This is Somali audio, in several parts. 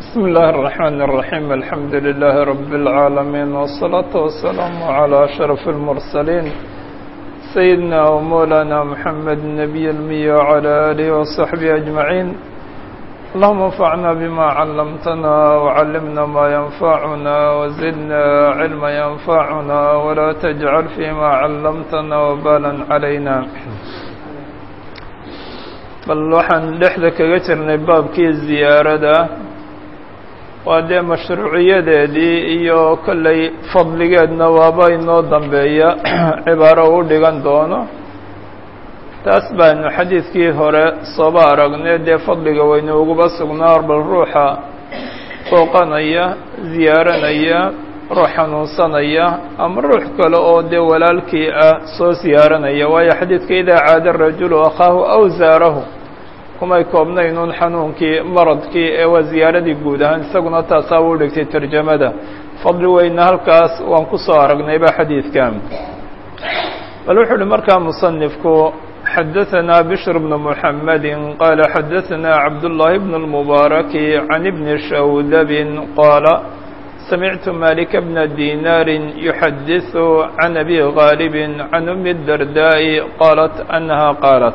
بسم الله الرحمن الرحيم الحمد لله رب العالمين والصلاة والسلام على أشرف المرسلين سيدنا ومولانا محمد النبي المي وعلى آله وصحبه أجمعين اللهم انفعنا بما علمتنا وعلمنا ما ينفعنا وزدنا علما ينفعنا ولا تجعل فيما علمتنا وبالا علينا bal waxaan dhexda kaga jirnay baabkii ziyaarada waa dee mashruuciyadeedii iyo kollay fadligeedna waaba inoo dambeeya cibaaro u dhigan doono taas baanu xadiidkii hore sooba aragnay dee fadliga waynu uguba sugnaa bal ruuxa booqanaya ziyaaranaya ruux xanuunsanaya ama ruux kale oo dee walaalkii ah soo ziyaaranaya waayo xadiidka idaa caada rajulu akhaahu aw zaarahu kumay koobnaynuun xanuunkii maradkii ee waa ziyaaradii guud ahaan isaguna taasaa u dhigtay tarjamada fadli weyna halkaas waan ku soo aragnayba xadiidkan bal wuxuu uhi markaa musanifku xadaثna bشhr بن محamedi qaala xadaثna cabdاللahi بن الmubaarak can ibni shawdab qaala samictu malik bna dinaari yuxadiث can abi غaalib can umi الdardaaءi qaalat anaha qaalat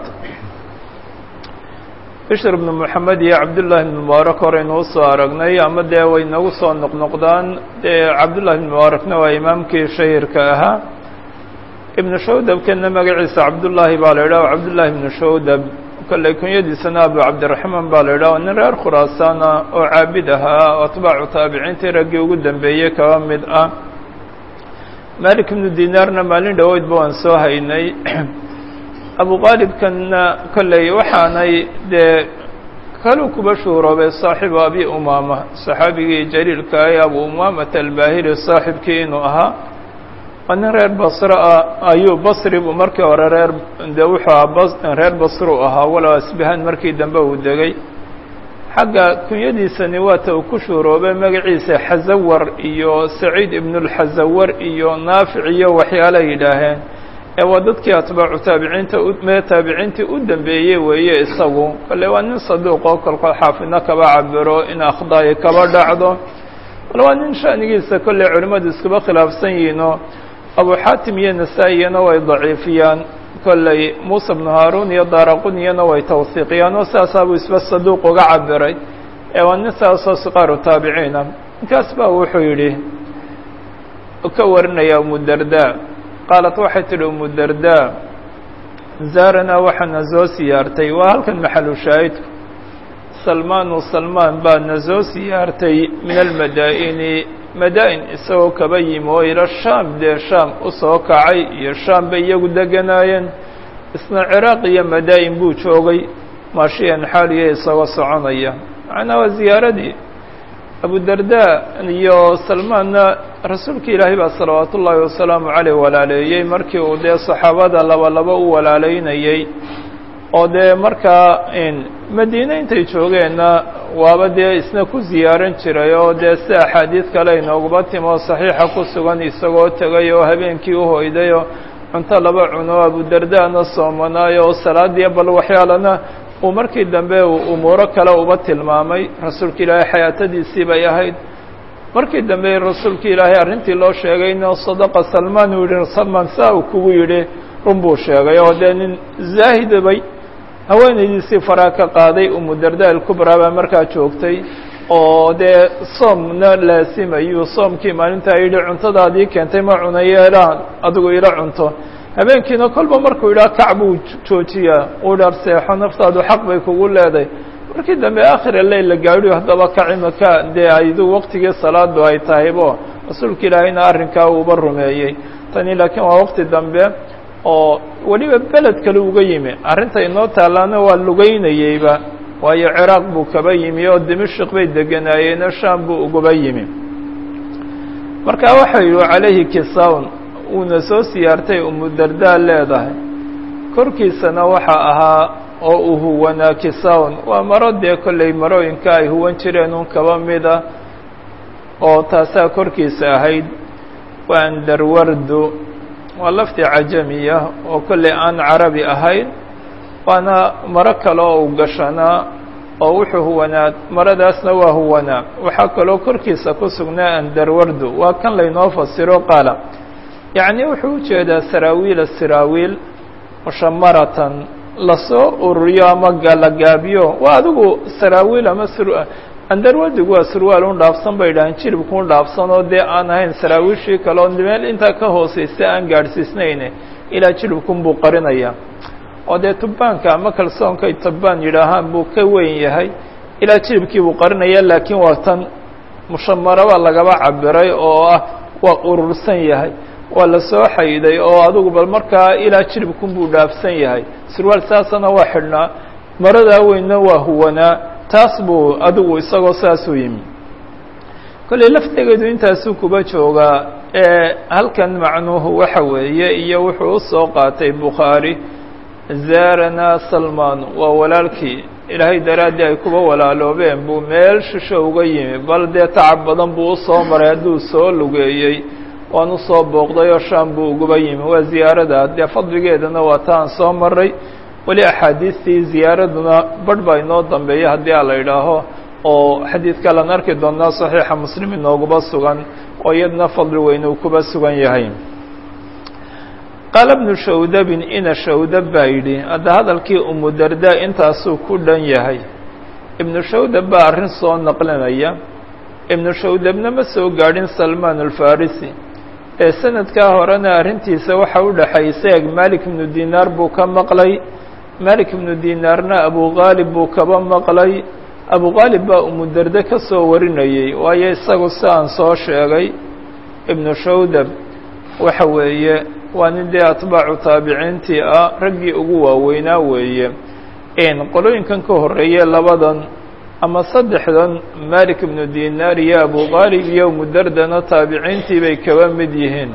bishr bnu moxamed iyo cabdullahi bn mubaarak horeynuu soo aragnay ama dee way nagu soo noqnoqdaan dee cabdullahi bn mubaarakna waa imaamkii shahirka ahaa ibnu shawdabkana magaciisa cabdullaahi baa la yidhah cabdullahi ibnu shawdab kolley kunyadiisana abu cabdiraxmaan baa la yidhah nin reer khuraasaana oo caabid ahaa oo atbaacu taabiciintii raggii ugu dambeeyey kaba mid ah malik ibnu dinaarna maalin dhoweydba waan soo haynay abu qaalibkanna kolley waxaanay dee kaluu kuba shuuroobay saaxibu abi umaama saxaabigii jaliilka ee abu umaamata albaahili saaxibkii inuu ahaa waa nin reer basro ah ayuu basri buu markii hore reer dee wuxuu ahaa reer basru ahaa walow asbahaan markii dambe uu degay xagga kunyadiisani waata uu ku shuuroobay magaciisa xazawar iyo saciid ibnulxazawar iyo naafic iyo waxyaala yidhaaheen ee waa dadkii atbaacu taabiciinta mee taabiciintii u dambeeyey weeye isagu kale waa nin saduuq oo kolkol xaafidna kaba cabiro in akhdaayi kaba dhacdo bal waa nin shanigiisa kolley culimmadu iskuba khilaafsan yihiinoo abu xaatim iyo nasaa-iyana way daciifiyaan kolley muuse bnu haaruun iyo daaraquniyana way tawhiiqiyaan oo saasaabuu isba saduuq uga cabiray ee waa nin saasoo siqaaru taabiciina ninkaas baa wuxuu yidhi ka warinaya umudardaa qaalat waxay tidhi umu dardaa zaaranaa waxaana soo siyaartay waa halkan maxalu shaahidku salmaanu salmaan baa na soo siyaartay min almadaa'ini madaa-in isagoo kaba yimi oo ila shaam dee shaam u soo kacay iyo shaam bay iyagu deganaayeen isna ciraaq iyo madaa-in buu joogay maashiyan xaaliya isagoo soconaya macnaa waa ziyaaradii abudardaa iyo salmaanna rasuulka ilaahay baa salawaatu ullaahi wasalaamu caleyh walaaleeyey markii uu dee saxaabada laba laba u walaaleynayey oo dee markaa madiine intay joogeenna waaba dee isna ku ziyaaran jiray oo dee si axaadiid kale inooguba timi oo saxiixa ku sugan isagoo tegay oo habeenkii u hoyday oo cunto laba cuno abudardaana soomanaayo oo salaadiya bal waxyaalana uu markii dambe uu umuuro kale uba tilmaamay rasuulka ilaahay xayaatadiisii bay ahayd markii dambe rasuulka ilaahay arrintii loo sheegayna sadaqa salmaan uu yihi salmaan saa uu kugu yidhi run buu sheegay oo dee nin zaahidabay haweenaydiisii faraa ka qaaday umu darda ilkubraa baa markaa joogtay oo dee soomna laasimayuu soomkii maalintaa yidhi cuntadaadii keentay ma cunayo elaan adigu ila cunto habeenkiina kolba markuu yidhaha kac buu joojiyaa uu dhar seexo naftaadu xaq bay kugu leedahay markii dambe aakhira leyl la gaadhiyo haddaba kacimaka dee aydu waqtigii salaadu ay tahaybo rasuulka ilaahayna arrinkaa uuba rumeeyey tani laakiin waa waqti dambe oo weliba beled kale uga yimi arrinta inoo taalaana waa lugeynayeyba waayo ciraaq buu kaba yimi oo dimashik bay deganaayeeno shaam buu uguba yimi marka waxa yidhi calayhi kisawn uuna soo siyaartay umu dardaa leedahay korkiisana waxaa ahaa oo uu huwanaa kisawn waa maro dee kolley marooyinka ay huwan jireen un kaba mida oo taasaa korkiisa ahayd waa andarwardu waa lafti cajamiya oo kolley aan carabi ahayn waana maro kale oo u gashanaa oo wuxuu huwanaa maradaasna waa huwanaa waxaa kaloo korkiisa ku sugnaa andarwardu waa kan laynoo fasiro qaala yacni wuxuu u jeedaa saraawiila siraawiil mushamaratan lasoo ururiyo ama galagaabiyo waa adigu saraawiil ama andarwardigu waa surwaal un dhaafsan bay dhahaan jilibku un dhaafsan oo dee aan ahayn saraawiishii kale oo meel intaa ka hooseysa aan gaadhsiisnayne ilaa jilibkun buu qarinaya oo dee tubbaanka ama kalsoonkay tubbaan yidhaahaan buu ka weyn yahay ilaa jilibkii buu qarinaya laakiin waa tan mushamaraba lagaba cabiray oo ah waa urursan yahay waa la soo xayday oo adugu bal markaa ilaa jilibkun buu dhaafsan yahay surwaal saasana waa xidhnaa maradaa weynna waa huwanaa taas buu adigu isagoo saasuu yimi kolley laftegeedu intaasuu kuba joogaa ee halkan macnuuhu waxa weeye iyo wuxuu u soo qaatay bukhaari zaarana salmaan waa walaalkii ilaahay daraaddii ay kuba walaaloobeen buu meel shisho uga yimi bal dee tacab badan buu usoo maray hadduu soo lugeeyey waan usoo booqday oo shaam buu uguba yimi waa ziyaarada dee fadligeedana waa ta aan soo maray weli axaadiistii ziyaaraduna barh baa inoo dambeeya haddii a la idhaaho oo xadiid kalan arki doonaa saxiixa muslim inooguba sugan oo iyadna fadli weyn uu kuba sugan yahay qaala bnu shawdabin ina shawdab baa yidhi hadda hadalkii umu darda intaasuu ku dhan yahay ibnu shawdab baa arrin soo naqlinaya ibnu shawdabna ma soo gaadhin salmaan alfarisi ee sanadkaa horena arrintiisa waxa u dhexaysa eg malik ibnu dinaar buu ka maqlay malik ibnu dinaarna abugaalib buu kaba maqlay abugaalib baa umudarde ka soo warinayey waayo isagu si aan soo sheegay ibnu shawdab waxa weeye waa nin dee atbaacu taabiciintii ah raggii ugu waaweynaa weeye qolooyinkan ka horreeye labadan ama saddexdan malik ibnu dinaar iyo abugaalib iyo umudardana taabiciintii bay kaba mid yihiin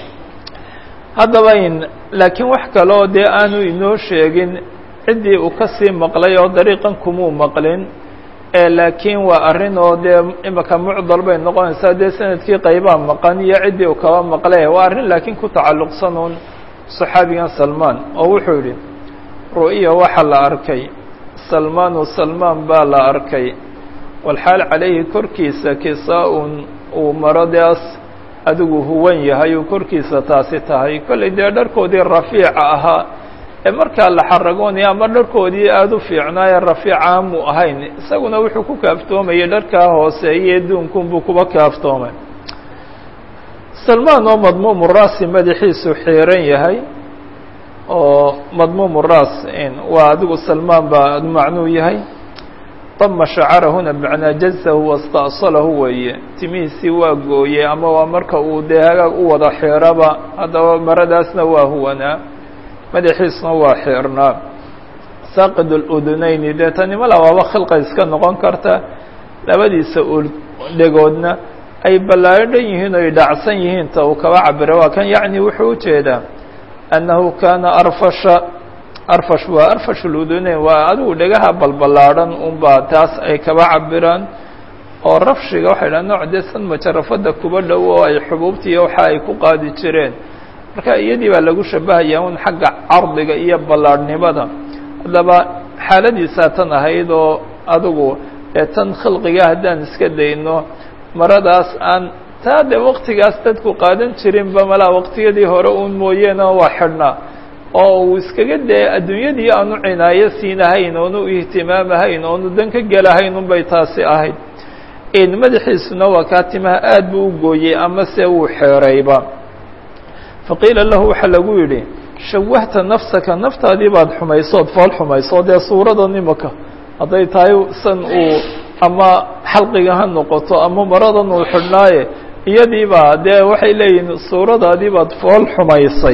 haddaba in laakiin wax kaloo dee aanu inoo sheegin ciddii uu ka sii maqlay oo dariiqan kumuu maqlin laakiin waa arrin oo dee imika mucdal bay noqonaysaa dee sanadkii qaybaa maqan iyo ciddii uu kaba maqle waa arrin laakiin ku tacalluqsan uun saxaabigan salmaan oo wuxuu yidhi ru'iya waxaa la arkay salmaanu salmaan baa la arkay walxaal calayhi korkiisa kisaa-un uu maradaas adigu huwan yahay uu korkiisa taasi tahay kollay dee dharkoodii rafiica ahaa ee markaa la xaragoonaya ama dharkoodii aada u fiicnaaye rafiica mu ahayn isaguna wuxuu ku kaaftoomayay dharkaa hooseeye duunkunbuu kuba kaaftoomay salmaan oo madmuumu raasi madaxiisu xiiran yahay oo madmuumu raas waa adigu salmaan baa macnuu yahay dama shacarahuna bimacnaa jazahu wasta'salahu weeye timihiisii waa gooyey ama waa marka uu dee hagaag u wada xiiraba haddaba maradaasna waa huwanaa madaxiisna waa xiirnaa saaqid اludunayni dee tanima labaaba khilqa iska noqon karta labadiisa dhegoodna ay ballaadhan yihiin o ay dhacsan yihiin ta uu kaba cabira waa kan yacni wuxuu ujeedaa annahu kaana arfasha arfash waa arfash اludunayn waa adigu dhegaha balballaadhan unbaa taas ay kaba cabiraan oo rafshiga waxay dhaha nooc dee san majarafada kuba dhow oo ay xubuubtiiyo waxa ay ku qaadi jireen marka iyadii baa lagu shabahayaa un xagga cardiga iyo ballaadhnimada haddaba xaaladiisaa tan ahayd oo adigu ee tan khilqiga haddaan iska dayno maradaas aan taa dee waktigaas dadku qaadan jirinba malaa waqtiyadii hore uun mooyeena waa xidhnaa oo uu iskaga dee adduunyadii aanu cinaayo siinahayn oonu ihtimaamahayn oonu dan ka gelahayn unbay taasi ahayd madaxiisuna waa kaa timaha aad buu u gooyey ama se wuu xeerayba faqiila lahu waxaa lagu yidhi shawahta nafsaka naftaadii baad xumaysood fool xumayso dee suuradan imaka hadday tahay san uu ama xalqiga ha noqoto ama maradan uu xidhnaaye iyadiibaa dee waxay leeyihiin suuradaadii baad fool xumaysay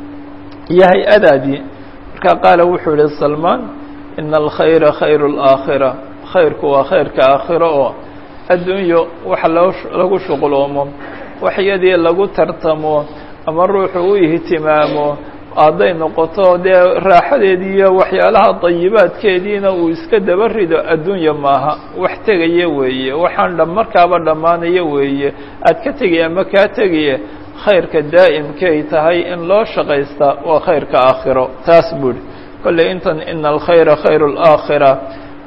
iyo hay-adaadii markaa qaala wuxuu yihi salmaan ina alkhayra khayru اlaakhira khayrku waa khayrka aakhiro oo adduunyo waxa loo lagu shuqloomo waxyadii lagu tartamo ama ruuxu u ihtimaamo hadday noqoto dee raaxadeedii iyo waxyaalaha dayibaadkeediina uu iska daba rido adduunya maaha wax tegaya weeye waxaan dha markaaba dhammaanaya weeye aad ka tegaya ama kaa tegaya khayrka daa'imkay tahay in loo shaqaysta waa khayrka aakhiro taas buuhi kolley intan ina alkhayra khayru اlaakhira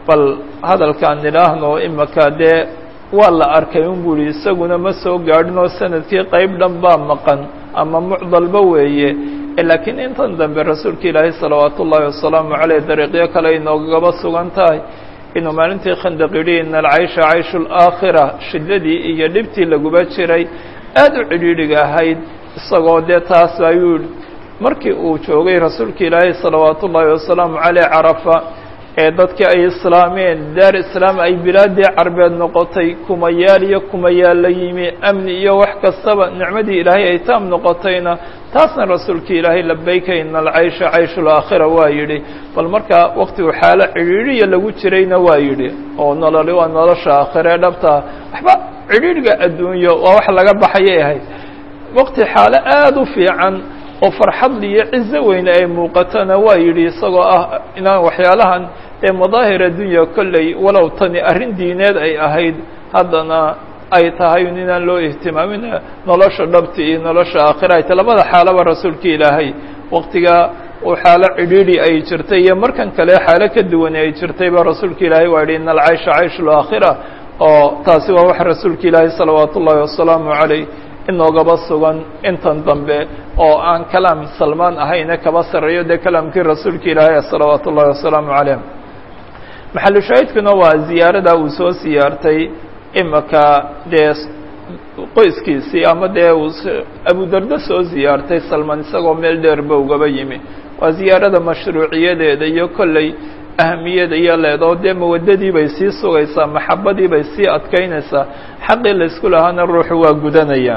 bal hadalkaan nidhaahno imaka dee waa la arkay un buu ihi isaguna ma soo gaadhin oo sanadkii qayb dhan baa maqan ama mucdalba weeye laakiin intan dambe rasuulka ilaahay salawaat ullaahi wasalaamu caleyh dariiqyo kale inoogaba sugan tahay inuu maalintii khandaq yidhi ina alcaysha cayshu laakhira shiddadii iyo dhibtii laguba jiray aada u cidhiidhiga ahayd isagoo dee taas ayuu markii uu joogay rasuulka ilaahay salawaat ullaahi wasalaamu caleyh carafa ee dadkii ay islaameen daar islaam ay bilaaddii carbeed noqotay kumayaal iyo kumayaal la yimi amni iyo wax kastaba nicmadii ilaahay ay taam noqotayna taasna rasuulkii ilaahay labayka ina alcaysha cayshu laakhira waa yidhi bal markaa waktigu xaalo cidhiidhiya lagu jirayna waa yidhi oo nololi waa nolosha aakhiree dhabtaa waxba cidhiidhiga adduunyo waa wax laga baxayay ahayd wakti xaalo aada u fiican oo farxad iyo cizo weyne ay muuqatona waa yidhi isagoo ah inaan waxyaalahan ee madaahir addunya kolley walow tani arrin diineed ay ahayd haddana ay tahay inaan loo ihtimaamin nolosha dhabti iyo nolosha aakhira ay ta labada xaalaba rasuulka ilaahay waktiga uu xaalo cidhiidhi ay jirtay iyo markan kale xaalo ka duwan ay jirtay ba rasuulka ilaahay waa yidhi ina alcaysha cayshu laakhira oo taasi waa wax rasuulka ilaahay salawaat ullaahi wasalaamu caleyh inoogaba sugan intan dambe oo aan kalaam salmaan ahayne kaba sarreeyo dee kalaamkii rasuulka ilaahay salawaat ullahi wasalaamu caleyh maxalu shaahidkuna waa ziyaarada uu soo siyaartay imaka dee qoyskiisii ama dee uu abudardo soo ziyaartay salmaan isagoo meel dheerba ugaba yimi waa ziyaarada mashruuciyadeeda iyo kolley ahamiyada iyo leedoo dee mawadadii bay sii sugaysaa maxabadii bay sii adkaynaysaa xaqii laysku lahaana ruuxu waa gudanaya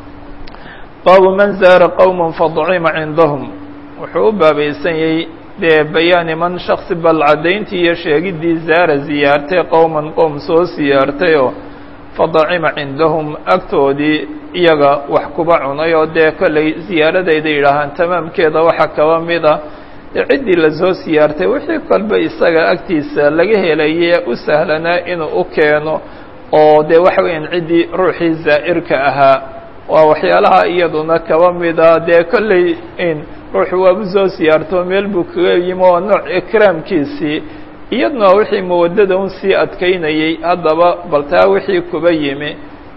baabu man zaara qowma fadcima cindahum wuxuu u baabaysan yahay dee bayaani man shaksi bal caddayntii iyo sheegiddii zaara ziyaartay qowman qowm soo siyaartay oo fadacima cindahum agtoodii iyaga wax kuba cunay oo dee kolley ziyaaradayda yidhaahaan tamaamkeeda waxaa kaba mid ah dee ciddii lasoo siyaartay wixii kolba isaga agtiisa laga helaye u sahlanaa inuu u keeno oo dee waxa weeyaan ciddii ruuxii zaa'irka ahaa waa waxyaalaha iyaduna kaba mida dee kolley in ruuxu waabu soo siyaarto meel buu kaga yimi oo nooc ikraamkiisii iyaduna wixii mawadada un sii adkaynayey haddaba bal taa wixii kuba yimi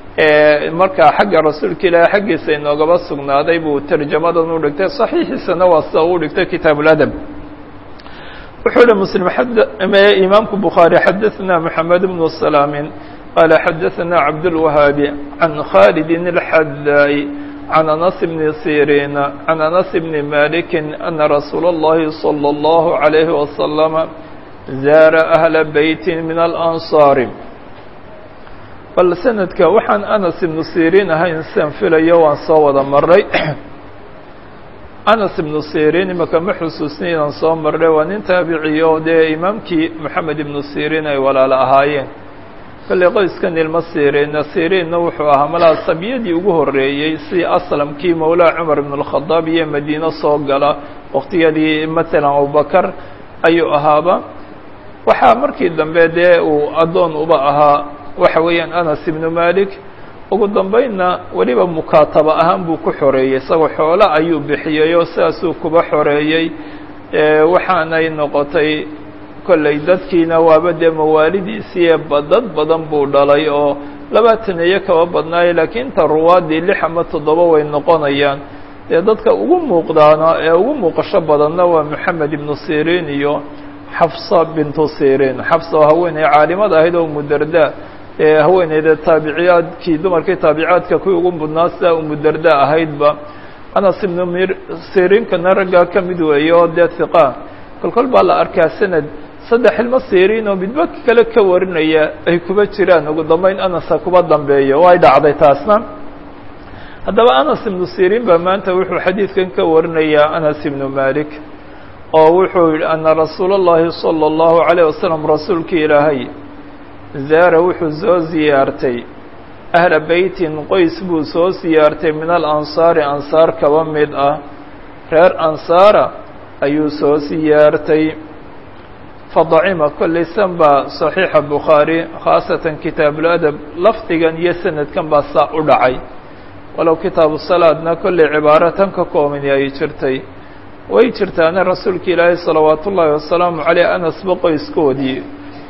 markaa xagga rasuulka ilaahi xaggiisa inoogaba sugnaaday buu tarjamadan u dhigtay saxiixiisana waa sida uu dhigtay kitaab اladab wuxuu uhi mslim imaamku bukhaarي xadaثna mحamed bnu salaamin qala xadaثna cabdالwahaabi can khalidi الxadaai can anas bni siriina can anas bni maliki ana rasuula اllahi salى اllahu عalayhi wasalama zaara ahla beyti min alansaari bal sanadka waxaan anas ibnu siriin ahayn sian filayo waan soo wada maray anas ibnu siriin imaka ma xusuusni inaan soo marray waa nin taabiciyo dee imaamkii moxamed ibnu siriin ay walaalo ahaayeen kolley qoyskan ilmo siriinna siriinna wuxuu ahaa malaa sabiyadii ugu horreeyey si aslamkii mawlaa cumar ibn اlkhadaab iyo madiino soo gala waqtiyadii matalan abubakar ayuu ahaaba waxaa markii dambe dee uu addoon uba ahaa waxa weeyaan anas ibnu malik ugu dambaynna weliba mukaataba ahaan buu ku xoreeyey isagoo xoolo ayuu bixiyey oo sidaasuu kuba xoreeyey waxaanay noqotay kolley dadkiina waaba dee mawaalidiisii dad badan buu dhalay oo labaatan iyo kaba badnaayay laakiin inta ruwaadii lix ama toddoba way noqonayaan dee dadka ugu muuqdaana ee ugu muuqasho badanna waa moxamed ibnu siriin iyo xafsa bintu siriin xafsa oo haweeney caalimad ahayd oo umudarda ee haweeneyda taabiciyaadkii dumarkii taabicaadka kuwii ugu mudnaa sidaa umudarda ahaydba anas ibnu mir siriinkana raggaa ka mid weeye oo dee hiqa kolkol baa la arkaa sanad saddex ilmo siriin oo midba kale ka warinaya ay kuba jiraan ugu dambeyn anasa kuba dambeeyo oo ay dhacday taasna haddaba anas ibnu siriin baa maanta wuxuu xadiidkan ka warinayaa anas ibnu malik oo wuxuu yidhi ana rasuula اllahi salى اllahu عalيه wasalam rasuulkii ilaahay zaara wuxuu soo siyaartay ahla beytin qoys buu soo siyaartay min alansaari ansaar kaba mid ah reer ansaara ayuu soo siyaartay fadacima kolley san baa صaxiixa bukhaari khaasatan kitaabuladab lafdigan iyo sanadkan baa saa u dhacay walow kitaabu salaadna kolley cibaaro tan ka koobani ay jirtay way jirtaana rasuulka ilaahay salawaat ullaahi wasalaamu caleyh anasba qoyskoodii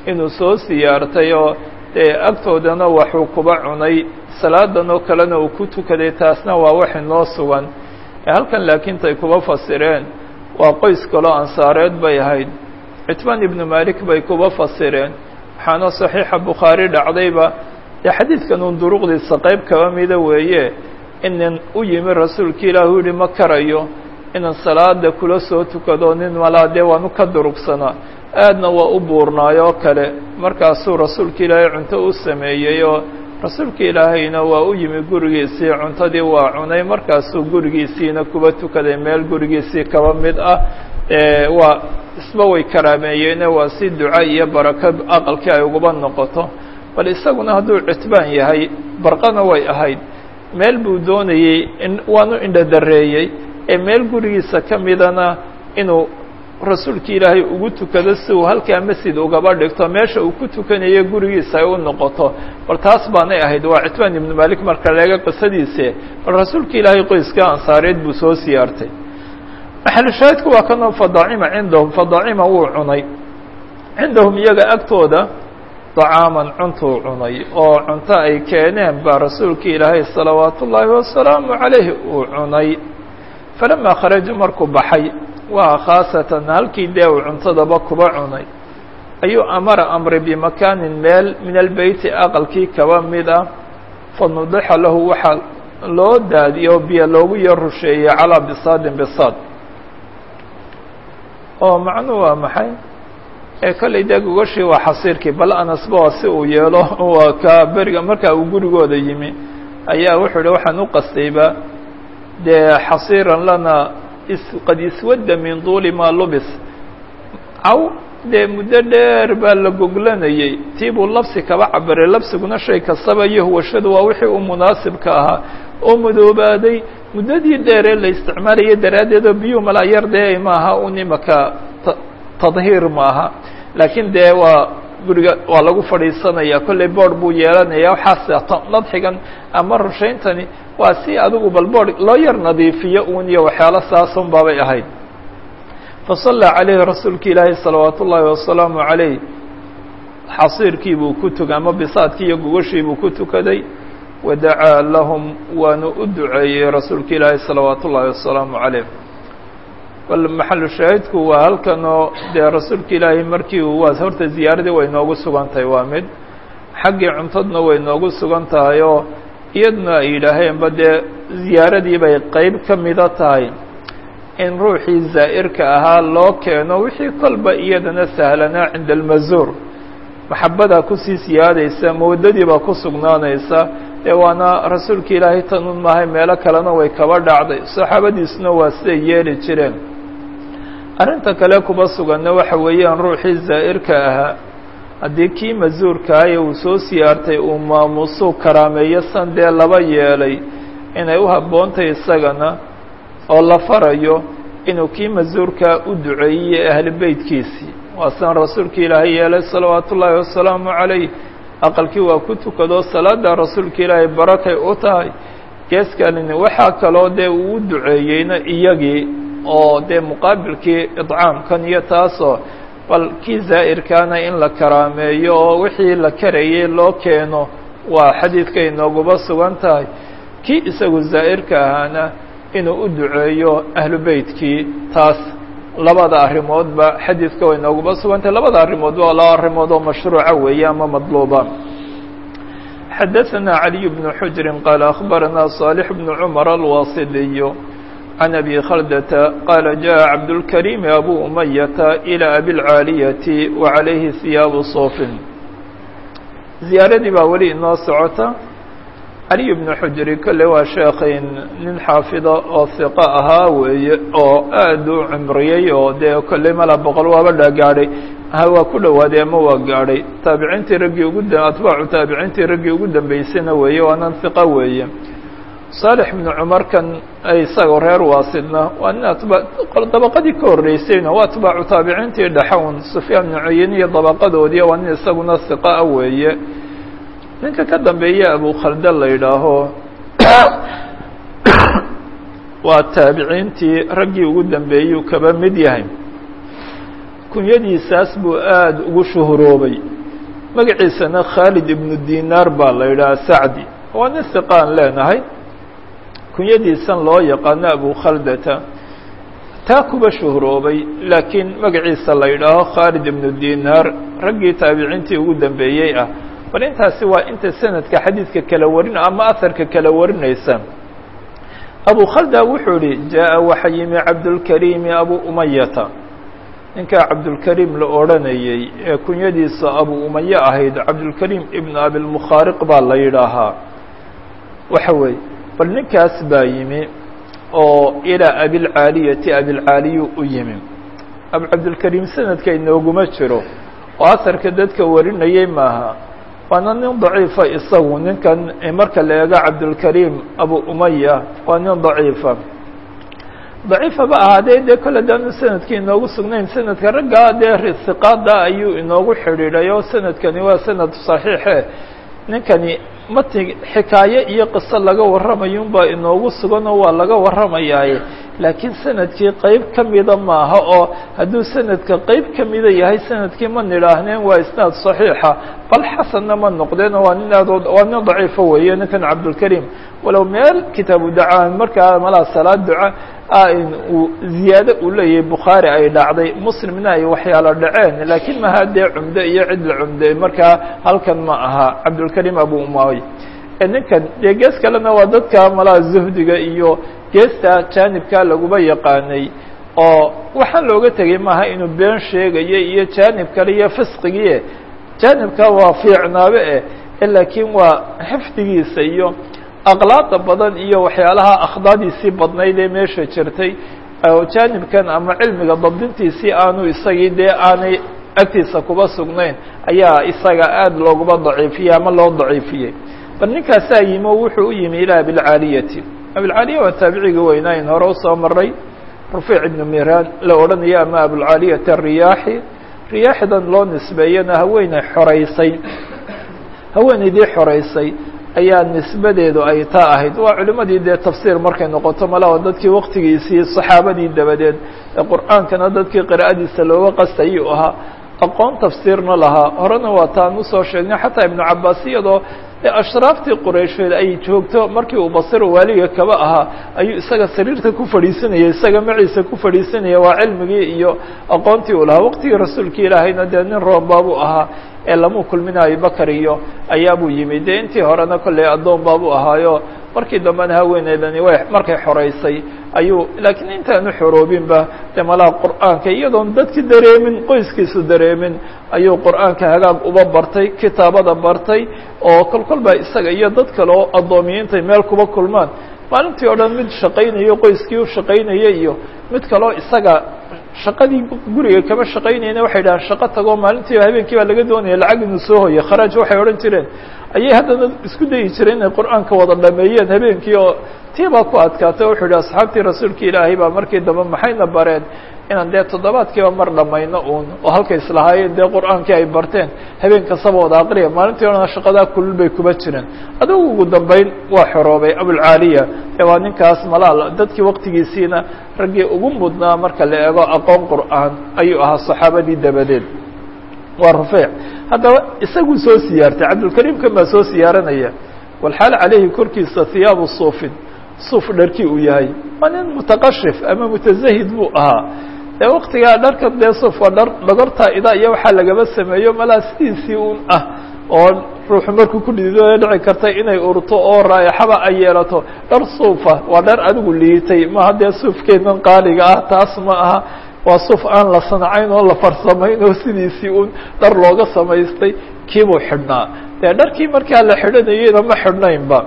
inuu soo siyaartay oo dee agtoodana waxuu kuba cunay salaadan oo kalena uu ku tukaday taasna waa wax inoo sugan halkan laakiin tay kuba fasireen waa qoys kaloo ansaareed bay ahayd citbaan ibnu malik bay kuba fasireen waxaana saxiixa bukhaari dhacdayba dee xadiidkan uun duruqdiisa qayb kaba mida weeye inan u yimi rasuulka ilaah u yihi ma karayo inaan salaada kula soo tukado nin malaa dee waanu ka durugsanaa aadna waa u buurnaayoo kale markaasuu rasuulka ilaahay cunto u sameeyey oo rasuulka ilaahayna waa u yimi gurigiisii cuntadii waa cunay markaasuu gurigiisiina kuba tukaday meel gurigiisii kaba mid ah waa isba way karaameeyeene waa si duca iyo barako aqalkii ay uguba noqoto bal isaguna hadduu citbaan yahay barqana way ahayd meel buu doonayey waanu indhadareeyey ee meel gurigiisa ka midana inuu rasuulka ilaahay ugu tukado si uu halkaa masjid ugaba dhigto meesha uu ku tukanayo gurigiisa ay u noqoto bal taas baanay ahayd waa citbaan ibnu malik marka leega qisadiise bal rasuulka ilaahay qoyska ansaareed buu soo siyaartay maxalushaahidku waa kanoo fadacima cindahum fadacima wuu cunay cindahum iyaga agtooda dacaaman cuntuu cunay oo cunto ay keeneen baa rasuulka ilaahay salawaatu ullaahi wasalaamu calayh uu cunay falamaa kharaja markuu baxay waa khaasatan halkii dee uu cuntadaba kuba cunay ayuu amara amray bimakaanin meel min albeyti aqalkii kaba mid ah fanudixa lahu waxaa loo daadiyo biyo loogu yar rusheeyey calaa bisaadin bisaad oo macnuhu waa maxay ee kollay dee gogashii waa xasiirkii bal anasba waa si uu yeelo waa ka beriga markaa uu gurigooda yimi ayaa wuxuu ihi waxaan u qastayba dee xasiiran lana qad iswadda min duuli maa lubis caw dee muddo dheer baa la goglanayey tii buu labsi kaba cabiray labsiguna shay kastaba iyo huwashadu waa wixii u munaasibka ahaa oo madoobaaday muddadii dheeree la isticmaalaya daraaddeed oo biyuhu malaa yar dee maaha un imaka tadhiir maaha laakiin dee waa guriga waa lagu fadhiisanaya kollay board buu yeelanaya waxaas nadxigan ama rushayntani waa si adigu bal board loo yar nadiifiyo un iyo waxyaalo saasun baabay ahayd fasallaa calayhi rasuulka ilaahi salawaat ullaahi wasalaamu calayh xasiirkii buu ku tukay ama bisaadkii iyo gogashii buu ku tukaday wadacaa lahum waanu u duceeyey rasuulka ilaahi salawaat ullaahi wasalaamu calayh bal maxalu shaahidku waa halkanoo dee rasuulka ilaahay markii uu waa horta ziyaaradii way noogu sugan tahay waa mid xaggii cuntadna way noogu sugan tahay oo iyaduna ay yidhaaheenba dee ziyaaradii bay qeyb ka mida tahay in ruuxii zaa'irka ahaa loo keeno wixii kolba iyadana sahlanaa cinda almazuur maxabadaa kusii siyaadaysa mawadadiibaa ku sugnaanaysa ee waana rasuulka ilaahay tanun maahay meelo kalena way kaba dhacday saxaabadiisuna waa siday yeeli jireen arrinta kale kuba suganna waxa weeyaan ruuxii zaa'irka ahaa haddii kii masuurkaaye uu soo siyaartay uu maamuusuu karaameeyo san dee laba yeelay inay u habboontahay isagana oo la farayo inuu kii masuurkaa u duceeyey ahli beytkiisii waa san rasuulka ilaahay yeelay salawaatu ullaahi wasalaamu calayh aqalkii waa ku tukado salaada rasuulka ilaahay barakay u tahay geeskalini waxaa kaloo dee uu u duceeyeyna iyagii oo dee muqaabilkii idcaamkan iyo taasoo bal kii zaa'irkaana in la karaameeyo oo wixii la karayey loo keeno waa xadiidkay nooguba sugan tahay kii isagu zaa'irka ahaana inuu u duceeyo ahlu beytkii taas labada arrimoodba xadiidka way nooguba sugan tahay labada arrimood waa laba arrimood oo mashruuca weeye ama madluuba xadaثna عaliي بن xujri qaal أخbarana صالح بن cmر الwasidiy عن أbي khaldة qال جaء cabdالكريم أbو أمyة إلى أbي العاaلية وعalayhi ثiyaaب صوف ziyaaradii baa weli inoo socota caliي بن xujri kole waa sheekayn nin xaafida oo ثiqo ahaa weeye oo aad u cumriyey oo dee kolley mala boqol waaba dhagaadhay waa ku dhowaaday ama waa gaadhay taabiciintii raggii ugu atbaacu taabiciintii raggii ugu dambeysayna weeye waanan hiqa weeye saalix ibnu cumarkan isagoo reer waasidna waa nin atba dabaqadii ka horreysayna waa atbaacu taabiciintii dhaxown sufyaan ibnu cuyeyne iyo dabaqadoodii waa nin isaguna hiqa a weeye ninka ka dambeeya abu khalda la yidhaaho waa taabiciintii raggii ugu dambeeyuu kaba mid yahay kunyadiisaas buu aada ugu shuhuroobay magaciisana khaalid ibnu dinaar baa la yidhaha sacdi waa nin siqaan leenahay kunyadiisan loo yaqaano abu khaldata taa kuba shuhroobay laakiin magaciisa la yidhaaho khaalid ibnu dinaar raggii taabiciintii ugu dambeeyey ah bal intaasi waa inta sanadka xadiidka kala warin ama aharka kala warinaysa abu khalda wuxuu yihi jaa waxa yimi cabdulkariimi abu umayata ninkaa cabdulkariim la odhanayey ee kunyadiisa abu umaye ahayd cabdulkariim ibnu abilmukhaariq baa la yidhaahaa waxa weeye bal ninkaas baa yimi oo ilaa abilcaaliyati abilcaaliyu u yimi abu cabdulkariim sanadka inooguma jiro oo asarka dadka warinayey maaha waana nin daciifa isagu ninkan marka la eego cabdulkariim abu umaya waa nin daciifa daciifa ba ahaadee dee kole daanu sanadkii inoogu sugnayn sanadka raggaa dee siqaada ayuu inoogu xidhiidhay oo sanadkani waa sanad saxiixe ninkani mati xikaaye iyo qiso laga warramayunbaa inoogu sugan oo waa laga warramayaaye laakiin sanadkii qeyb ka mida maaha oo hadduu sanadka qeyb ka mida yahay sanadkii ma nidhaahneen waa isnaad saxiixa bal xasanna ma noqdeenoo waa nin aad waa nin daciifo weeye ninkan cabdulkariim walow meel kitaabu dacaan markaa malaa salaad duca uu ziyaado uu leeyahay bukhaari ay dhacday muslimna ay waxyaalo dhaceen laakiin maha dee cumdo iyo cid la cumday markaa halkan ma aha cabdulkariim abu umay ninkan dee gees kalena waa dadka malaa zuhdiga iyo geesta jaanibka laguba yaqaanay oo waxaan looga tegay maaha inuu been sheegayo iyo jaanib kale iyo fisqigie jaanibka waa fiicnaabe eh laakiin waa xifdigiisa iyo aqlaada badan iyo waxyaalaha akhdaadiisii badnayd ee meesha jirtay oo jaanibkan ama cilmiga dabdintiisii aanu isagii dee aanay agtiisa kuba sugnayn ayaa isaga aada looguma daciifiyey ama loo daciifiyey bal ninkaasaa yimi oo wuxuu u yimi ilaa abilcaaliyati abilcaaliya waa taabiciga weynaayn hore usoo maray rufiic ibnu miraan la odhanayo ama abulcaaliyati ariyaaxi riyaaxidan loo nisbeeyana haweeney xoreysay haweeneydii xoreysay ayaa nisbadeedu ay taa ahayd waa culimadii dee tafsiir markay noqoto malaa dadkii waktigiisii saxaabadii dabadeed ee qur-aankana dadkii qira'adiisa looga qastayuu ahaa aqoon tafsiirna lahaa horena waa taan usoo sheegnay xataa ibnu cabaas iyadoo ashraaftii quraysheed ay joogto markii uu basiro waaliga kaba ahaa ayuu isaga sariirta ku fadhiisanayay isaga maciisa ku fadhiisanaya waa cilmigii iyo aqoontii uu lahaa waqtigii rasuulka ilaahayna dee nin roombaabuu ahaa ee lamuu kulmina abibakar iyo ayaabuu yimi dee intii horena kolley addoon baabuu ahaayo markii dambena haweeneydani way markay xoreysay ayuu laakiin intaanu xoroobinba dee malaha qur'aanka iyadoon dadki dareemin qoyskiisu dareemin ayuu qur'aanka hagaag uba bartay kitaabada bartay oo kol kol baa isaga iyo dad kale oo addoomiyiintay meel kuba kulmaan maalintii o dhan mid shaqaynayo qoyskii u shaqaynaya iyo mid kaleo isaga shaqadii guriga kama shaqaynayna waxay dhahaan shaqo tagoo maalintiiba habeenkii baa laga doonaya lacag inuu soo hoyo kharaaj waxay odhan jireen ayay haddana isku dayi jireen inay qur-aanka wada dhameeyeen habeenkii oo tii baa ku adkaatay wuxuu yihi asxaabtii rasuulka ilaahay baa markii dambe maxayna bareen inaan dee toddobaadkiiba mar dhamayno uun oo halkay islahaayeen dee qur-aankii ay barteen habeen kastaba wada aqriya maalintii odhana shaqadaa kulul bay kuba jireen adugu ugu dambeyn waa xoroobay abulcaaliya ee waa ninkaas malaal dadkii waktigiisiina raggii ugu mudnaa marka la eego aqoon qur'aan ayuu ahaa saxaabadii dabadeed waa rufiic haddaba isaguu soo siyaartay cabdulkariimkan baa soo siyaaranaya walxaal caleyhi korkiisa hiyaabu suufin suuf dharkii uu yahay waa nin mutaqashif ama mutazahid buu ahaa dee waktigaa dharka dee suuf waa dhar dhogortaa ida iyo waxaa lagaba sameeyo malaa sidiisii un ah oo ruuxu markuu ku dhidido dhici karta inay urto oo raayaxaba ay yeelato dhar suufa waa dhar adigu liitay maha dee suufkeenan qaaliga ah taas ma aha waa suuf aan la sanacayn oo la farsamayn oo sidiisii un dhar looga samaystay kiibuu xidhnaa dee dharkii markaa la xidhanayeyna ma xidhnaynba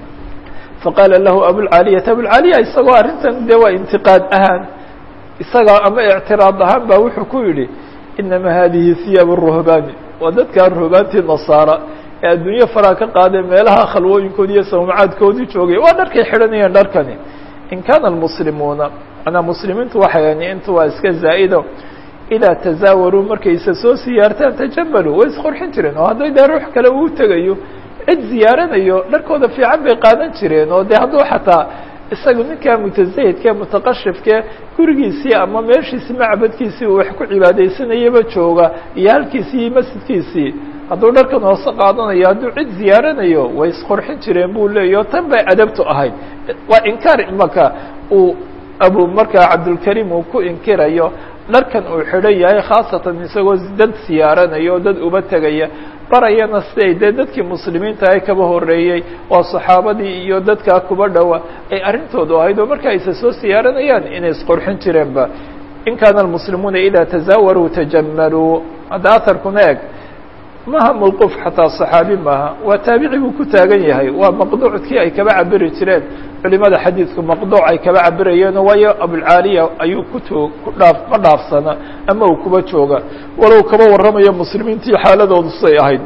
faqaala lahu abulcaaliyata abulcaaliya isagoo arrintan dee waa intiqaad ahaan isagaa ama ictiraad ahaan baa wuxuu ku yidhi inama hadihi hiyaab ruhbaani waa dadkaa ruhbaantii nasaara ee adduunye faraa ka qaadee meelaha khalwooyinkoodi iyo sawmacaadkoodii joogay waa dharkay xidhanayeen dharkani in kaana almuslimuuna manaa muslimiintu waxay ani intu waa iska zaa'ido idaa tazaawaruu markayse soo siyaartaan tajamaluu way isqorxin jireen oo hadday dee ruux kale uu tegayo cid ziyaaranayo dharkooda fiican bay qaadan jireen oo dee hadduu xataa isaga ninkaa mutazahidkae mutaqashifkee gurigiisii ama meeshiisii macbadkiisii uu wax ku cibaadaysanayaba jooga iyo halkiisii iyo masjidkiisii hadduu dharkan hoose qaadanayo hadduu cid ziyaaranayo way isqurxin jireen buu leeyahy o tan bay adabtu ahayd waa inkaar imaka uu abu markaa cabdulkariim uu ku inkirayo dharkan uu xidhan yahay khaasatan isagoo dad siyaaranayo o dad uba tegaya barayana siday dee dadkii muslimiinta ay kaba horeeyey waa saxaabadii iyo dadkaa kuba dhowa ay arrintoodu ahayd oo marka ayse soo siyaaranayaan inay isqurxin jireenba in kaana almuslimuuna idaa tazaawaruu tajamaluu hadda aharkuna eg maha mawquuf xataa صaxaabi maaha waa taabici buu ku taagan yahay waa maqduuckii ay kaba cabiri jireen culimada xadiidku maqduuc ay kaba cabirayeen waayo abulcaaliya ayuu kuto ku dhaaf ma dhaafsana ama uu kuba jooga walow kaba warramayo muslimiintii xaaladoodu say ahayd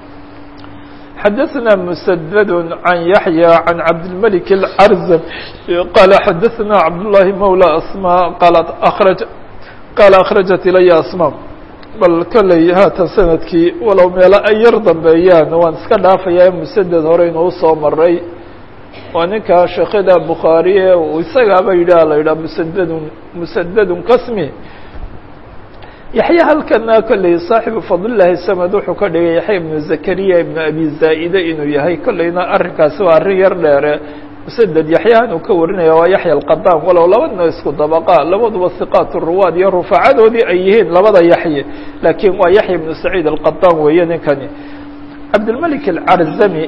xadaثna mسdd عan yaحyى عan cabdالmلك الcrزm qala xadaثna cabdاللahi mawlى asmا qalat akraj qaala akhraجat ilaya asmا bal kolley haatan sanadkii walow meelo ay yar dambeeyaan waan iska dhaafayaa musaded hore inuu soo maray waa ninka sheekhyada bukhaariye isagaaba yidhaha la yidhaha musadedun musadedun kasmi yaxya halkana kolley saaxibu fadlilahi samad wuxuu ka dhigay yaxya ibnu zakariya ibnu abi zaa'ide inuu yahay kolleyna arrinkaasi waa arrin yar dheere musaded yaxyahan uu ka warinaya waa yaxya alqadaan walow labadna isku dabaqa labaduba hiqaat ruwaad iyo rufacadoodii ay yihiin labada yaxye laakiin waa yaxya ibnu saciid alqadaan weeye ninkani cabdilmalik alcarzami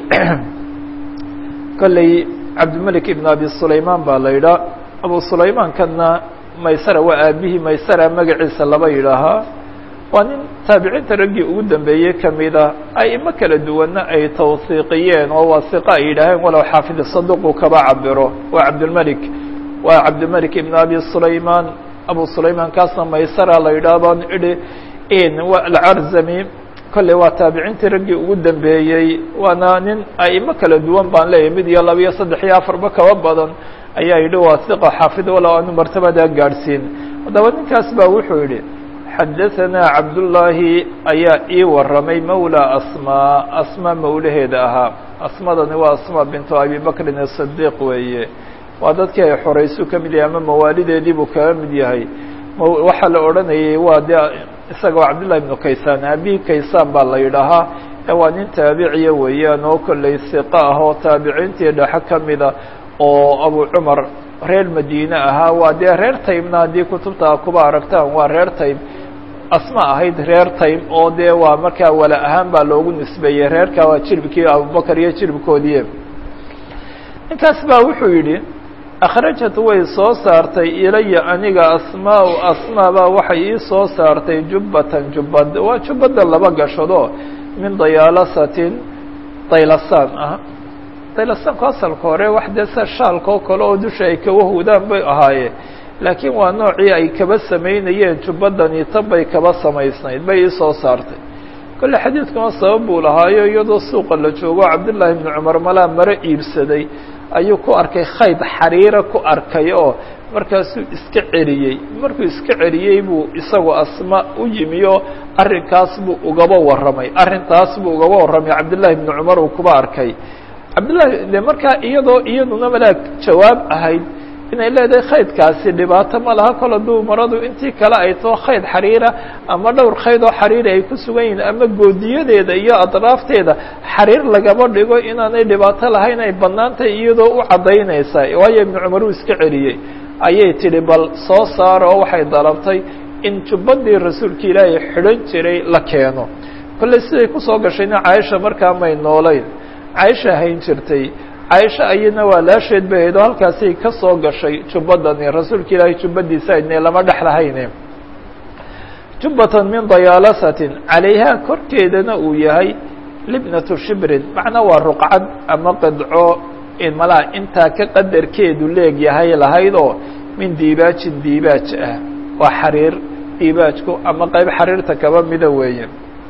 kolley cabdilmalik ibn abi sulaymaan baa la yidhaha abu sulaymaankanna maysara waa aabihii maysara magaciisa laba yidhaahaa waa nin taabiciinta raggii ugu dambeeyey kamid ah aimo kala duwanna ay tawhiiqiyeen oo waa hiqa ay yidhaaheen walow xaafid saduqu kaba cabiro waa cabdilmalik waa cabdilmalik ibn abi sulaymaan abu sulaymaan kaasna maysara la yidhaha baan idhi in alcarzami kolley waa taabiciintii raggii ugu dambeeyey waana nin aimo kala duwan baan leeyahy mid iyo laba iyo saddex iyo afarba kaba badan ayaa yidhi waa hiqa xaafid walow aanu martabadaa gaadhsiin haddaba ninkaas baa wuxuu yidhi xadaثanaa cabdullaahi ayaa ii waramay mawlى asmaa asmaa mawlaheeda ahaa asmadani waa asma bintu abi bakrin الصadiq weeye waa dadkii ay xoraysu ka mid yahay ama mawaalideedii buu kaga mid yahay waxaa la odhanayay waa de isaga waa cabdullahi ibnu kaysaan abi kaysaan baa la yidhaahaa waa nin taabiciya weeyaan oo kolley hiqa ah oo taabiciintii dhexe ka mida oo abu cumar reer madiine ahaa waa dee reer taymna haddii kutubta kuba aragtaan waa reer taym asma ahayd reer taym oo dee waa markaa wala ahaan baa loogu nisbeeyey reerka waa jirbkii abubakar iyo jirbkoodii ninkaas baa wuxuu yidhi akhrajat way soo saartay ilaya aniga asmaa asmaa baa waxay ii soo saartay jubbatan jubbad waa jubbada laba gashado min dayaalasatin daylasaan ah daylasaanku asalka hore wax dee sa shaalka oo kale oo dusha ay kaba hudaan bay ahaayeen laakiin waa noocii ay kaba samaynayeen jubbadani tan bay kaba samaysnayd bay ii soo saartay kolle xadiidkuna sabab buu lahaayo iyadoo suuqa la joogo cabdullaahi ibnu cumar malaa maro iibsaday ayuu ku arkay khayd xariira ku arkay oo markaasuu iska celiyey markuu iska celiyey buu isagu asma u yimi oo arrinkaas buu ugaba warramay arrintaas buu ugaba warramay cabdullaahi ibnu cumar uu kuba arkay cabdullahi de markaa iyadoo iyaduna malaa jawaab ahayd inay leedahay khaydkaasi dhibaato ma laha kol hadduu maradu intii kale ay too khayd xariira ama dhowr khayd oo xariiri ay ku sugan yihiin ama goodiyadeeda iyo adraafteeda xariir lagaba dhigo inaanay dhibaato lahayn ay bannaantahay iyadoo u caddaynaysa waayo ibnu cumar uu iska celiyey ayay tidhi bal soo saara oo waxay dalabtay in jubbadii rasuulka ilaahay xidhan jiray la keeno kolley siday kusoo gashayna caaisha markaa may noolayn caaisha hayn jirtay caaisha ayadna waa laasheed bay ahayd oo halkaasay ka soo gashay jubbadani rasuulka ilaahay jubbadiisa aydne lama dhex lahayne jubbatan min dayaalasatin calayhaa korkeedana uu yahay libnatu shibrin macnaa waa ruqcad ama qidco malaa intaa ka qadarkeedu leeg yahay lahayd oo min diibaajin diibaaj ah waa xariir diibaajku ama qayb xariirta kaba mida weeye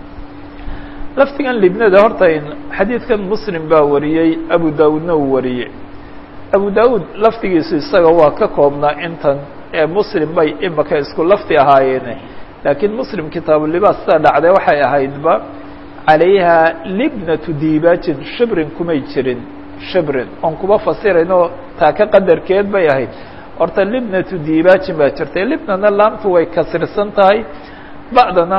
laftigan libnada horta xadiidkan muslim baa wariyey abu daawudna uu wariyey abu daawud laftigiisu isaga waa ka koobnaa intan ee muslim bay imaka isku lafti ahaayeene laakiin muslim kitaabulibaas sidaa dhacday waxay ahaydba calayha libnatu diibaajin shibrin kumay jirin shibrin oon kuba fasirayno taa ka qadarkeed bay ahayd horta libnatu diibaajin baa jirtay libnana laamtu way kasirsan tahay ba'dana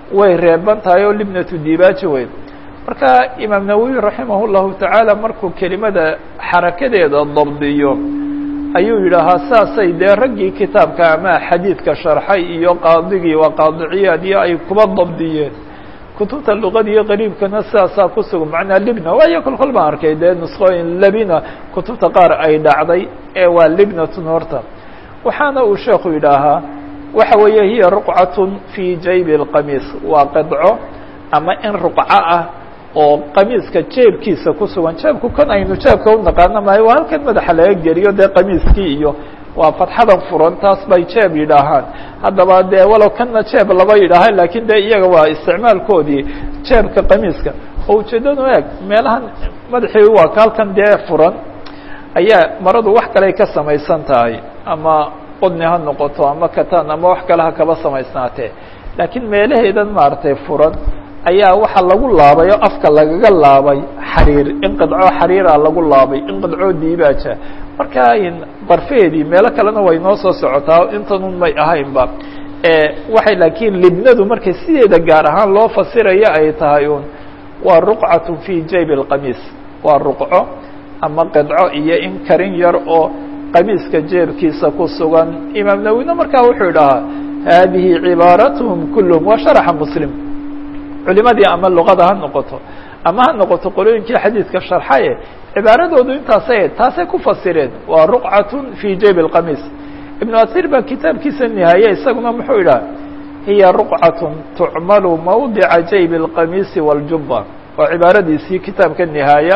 way reeban tahay oo libnatu dibaaji wey marka imaam nawowi raximah llahu tacaala markuu kelimada xarakadeeda dabdiyo ayuu yidhaahaa saasay dee raggii kitaabka ama xadiidka sharxay iyo qaadigii waa qaadiciyaad iyo ay kuba dabdiyeen kutubta luqada iyo qariibkana sidaasaa ku sugan macnaa libna waayo kol kol baan arkay dee nusqooyin labina kutubta qaar ay dhacday ee waa libnatun horta waxaana uu sheekhu yidhaahaa waxa weeye hiya ruqcatun fii jaybi اlqamiis waa qidco ama in ruqco ah oo qamiiska jeebkiisa ku sugan jeebku kan aynu jeebka u naqaano maayo waa halkan madaxa laga geliyo dee qamiiskii iyo waa fatxadan furan taas bay jeeb yidhaahaan haddaba dee walow kanna jeeb laba yidhaaha lakin de iyaga waa isticmaalkoodii jeebka qamiiska oo ujeedadu eeg meelahan madaxii waa ka halkan dee furan ayaa maradu wax kale ka samaysan tahay ama qodni ha noqoto ama katan ama wax kale ha kaba samaysnaatee laakiin meelaheedan maaragtay furan ayaa waxaa lagu laabay oo afka lagaga laabay xariir in qidco xariira lagu laabay in qidco diibaaja marka barfeedii meelo kalena way noo soo socotaa intanun may ahaynba waxay laakiin libnadu markay sideeda gaar ahaan loo fasiraya ay tahay un waa ruqcatu fi jayb اlqamiis waa ruqco ama qidco iyo in karin yar oo qamiiska jeebkiisa ku sugan imaam nawina markaa wuxuu idhahaa hadihi cibaaratuhum kulluhum waa sharaxa muslim culimadii ama luqada ha noqoto ama ha noqoto qolooyinkii xadiidka sharxaye cibaaradoodu intaasay taasay ku fasireen waa ruqcatun fi jayb اlqamiis ibnu asir baa kitaabkiisa nihaaye isaguna muxuu idhaha hiya ruqcatun tucmalu mawdica jayb اlqamiisi wاljuba waa cibaaradiisii kitaabka nihaaya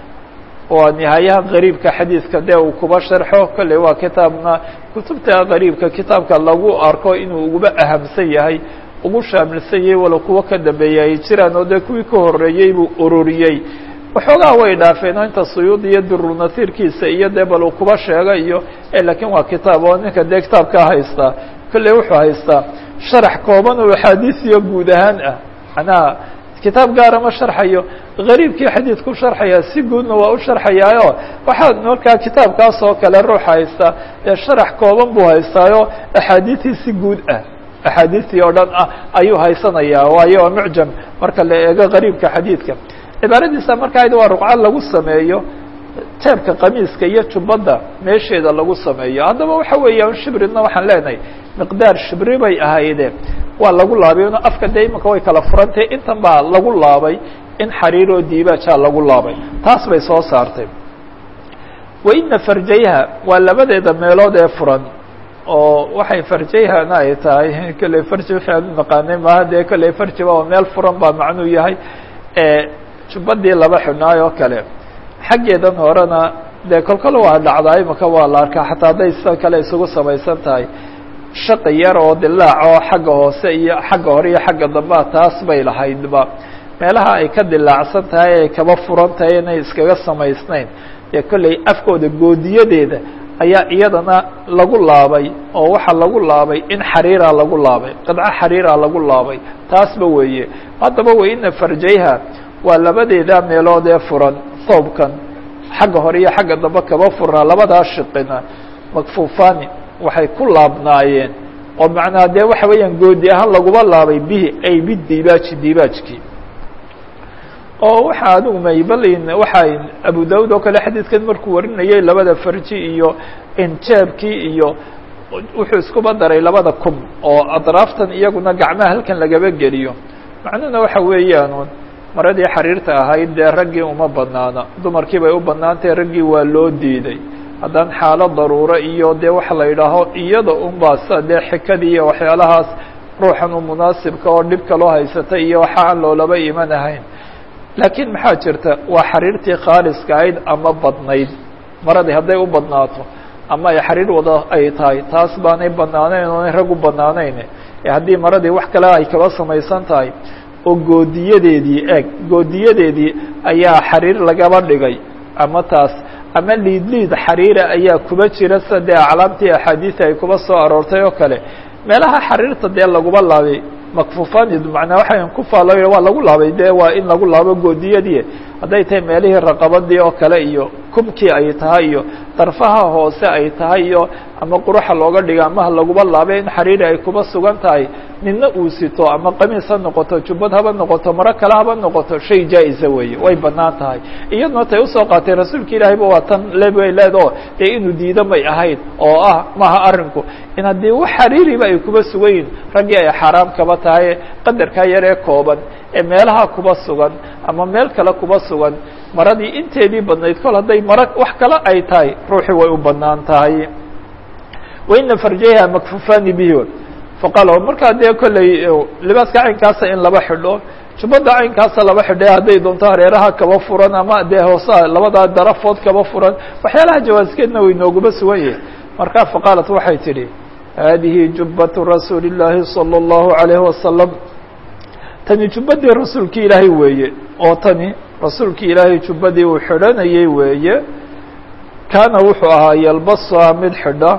waa nihaayaha qariibka xadiidka dee uu kuba sharxo kolley waa kitaabna kutubta qariibka kitaabka lagu arko inuu uguba ahamsan yahay ugu shaamilsan yahay walo kuwo ka dambeeya ay jiraan oo dee kuwii ka horeeyey buu ururiyey waxoogaa way dhaafeen oo inta suyuud iyo durunasiirkiisa iyo dee bal uu kuba sheega iyo lakiin waa kitaab oo ninka dee kitaabkaa haystaa kolley wuxuu haystaa sharax kooban oo axaadiisiyo guud ahaan ah manaa kitaab gaara ma sharxayo gariibkii xadiidku sharxaya si guudna waa u sharxayaayo waxaa markaa kitaabkaas oo kale ruux haysta dee sharax kooban buu haystaayo axaadiistii si guud ah axaadiistii oo dhan ah ayuu haysanayaa waayo waa mucjam marka la eego gariibka xadiidka cibaaradiisa markaa waa ruqco lagu sameeyo teebka qamiiska iyo jubbadda meesheeda lagu sameeyo haddaba waxa weeyaan shibridna waxaan leenahay miqdaar shibri bay ahaydeen waa lagu laabay n afka dee imanka way kala furantahy intan baa lagu laabay in xariiroo diibaajaa lagu laabay taas bay soo saartay waina farjayha waa labadeeda meelood ee furan oo waxay farjayhana ay tahay kolley farji wixii aan u naqaanay maaha dee kolley farjiba oo meel furan baa macnuu yahay jubbadii laba xidhnaay oo kale xaggeedan horena dee kolkol waa dhacdaa imaka waa la arkaa xataa hadday sida kale isugu samaysan tahay shaqi yar oo dilaac oo xagga hoose iyo xagga hore iyo xagga dambea taas bay lahaydba meelaha ay ka dilaacsan tahay ay kaba furan tahay inay iskaga samaysnayn dee kolley afkooda goodiyadeeda ayaa iyadana lagu laabay oo waxaa lagu laabay in xariira lagu laabay qidco xariira lagu laabay taasba weeye haddaba waina farjayha waa labadeeda meelood ee furan thoobkan xagga hore iyo xagga dambe kaba furnaa labadaa shiqina makfuufani waxay ku laabnaayeen oo macnaa dee waxa weeyaan goodi ahaan laguma laabay bihi ay bidibaaji dibaajkii oo waxa adigu maybalin waxay abu daud oo kale xadiidkan markuu warinayay labada farji iyo injaabkii iyo wuxuu iskuba daray labada kum oo adraaftan iyaguna gacmaha halkan lagaba geliyo macnuhuna waxa weeyaan maradii xariirta ahayd dee raggii uma banaana dumarkii bay u banaantahay raggii waa loo diiday haddaan xaalo daruuro iyo dee waxa la yidhaaho iyada unbaa sa dee xikadii iyo waxyaalahaas ruuxan u munaasibka oo dhib kaloo haysatay iyo waxa aan loolaba iman ahayn laakiin maxaa jirta waa xariirtii khaaliska ahayd ama badnayd maradii hadday u badnaato ama ay xariir wada ay tahay taas baanay banaanayn oonay rag u banaanayn ee haddii maradii wax kale ay kaba samaysan tahay oo goodiyadeedii eeg goodiyadeedii ayaa xariir lagaba dhigay ama taas ama liid liid xariira ayaa kuba jira sida dee aclaamtii axaadiisi ay kuba soo aroortay oo kale meelaha xariirta dee laguba laabay makfuufaanid macnaa waxaan ku faalo waa lagu laabay dee waa in lagu laabo goodiyadii hadday tahay meelihii raqabadii oo kale iyo kubkii ay tahay iyo darfaha hoose ay tahay iyo ama quruxa looga dhiga amaha laguba laabay in xariiri ay kuba sugan tahay nina uu sito ama qamiis ha noqoto jubbad haba noqoto maro kale haba noqoto shay jaa-isa weeye way banaan tahay iyaduna tay usoo qaatay rasuulka ilaahayba waa tan lebay leedoo dee inuu diido may ahayd oo ah maha arrinku in haddii wax xariiriba ay kuba sugan yihin raggii ay xaaraam kaba tahay qadarkaa yar ee kooban ee meelaha kuba sugan ama meel kale kuba sugan maradii inteedii badnayd kol hadday maro wax kale ay tahay ruuxii way u banaan tahay waina farjayha makfufaani bihi faqaala markaa dee kolley libaaska caynkaasa in laba xidho jubbada caynkaasa laba xidhe hadday doonto hareeraha kaba furan ama dee hoosa labadaa darafood kaba furan waxyaalaha jawaaskeedna way nooguma sugan yahay markaa faqaalat waxay tidhi haadihi jubbatu rasuuli llaahi salى اllahu alayhi wasalam tani jubbadii rasuulki ilaahay weeye oo tani rasuulki ilaahay jubbadii uu xidhanayay weeye kaana wuxuu ahaa yalbasuha mid xidha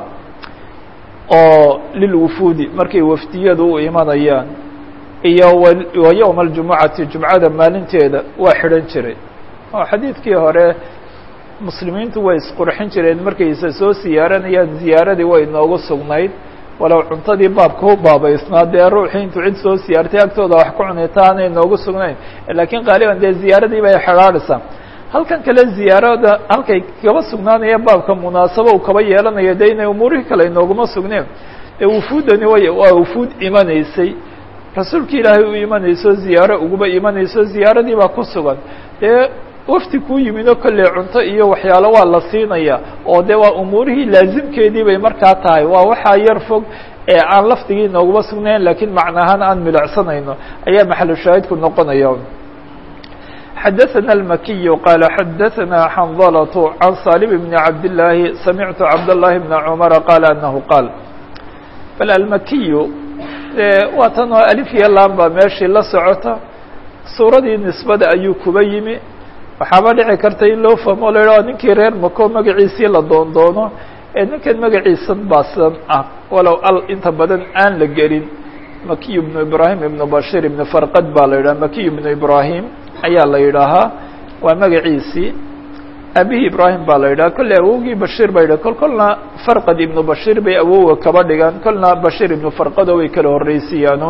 oo lilwufuudi markay wafdiyadu u imanayaan iyo wa yowma aljumucati jumcada maalinteeda waa xidhan jiray oo xadiidkii hore muslimiintu way isqurxin jireen markayse soo siyaaranayaan ziyaaradii way inoogu sugnayd walow cuntadii baabka u baabaysnaa dee ruuxii intuu cid soo siyaartay agtooda wax ku cunita aanay inoogu sugnayn laakiin qaaliban dee ziyaaradii bay xidhaadhaysaa halkan kale ziyaarada halkay kaba sugnaanaya baabka munaasabo uu kaba yeelanayo de inay umuurihii kale inooguma sugneen ee wufuudani way waa wufuud imanaysay rasuulki ilaahay u imanayso ziyaaro uguba imanayso ziyaaradii baa ku sugan dee wafti kuu yimid oo kolley cunto iyo waxyaalo waa la siinaya oo de waa umuurihii laazimkeedii bay markaa tahay waa waxaa yar fog ee aan lafdigii inooguma sugnayn lakiin macnaahaan aan milicsanayno ayaa maxalu shaahidku noqonaya xdثna الmkiي qال xdثna xنظلة عن صالب بن عبد اللahi سمعت عبد اللahi بن عمر qال أنه qاaل bal almakiy waa tan oo alif iyo lam baa meeshii la socota suuradii nisbada ayuu kuba yimi waxaaba dhici karta in loo fahmo la yidhaho ninkii reer mako magaciisii la doon doono ee ninkan magaciisan baasan ah walow al inta badan aan la gelin makiy بن ibrahim iبn bashir iبn farqad baa la yidhaha makiy بن ibrahim ayaa la yidhaahaa waa magaciisii abihii ibrahim baa la yidhaha kolley awowgii bashir ba yidhah kol kolna farqad ibnu bashir bay awowa kaba dhigaan kolna bashir ibnu farqado way kala horreysiiyaanuun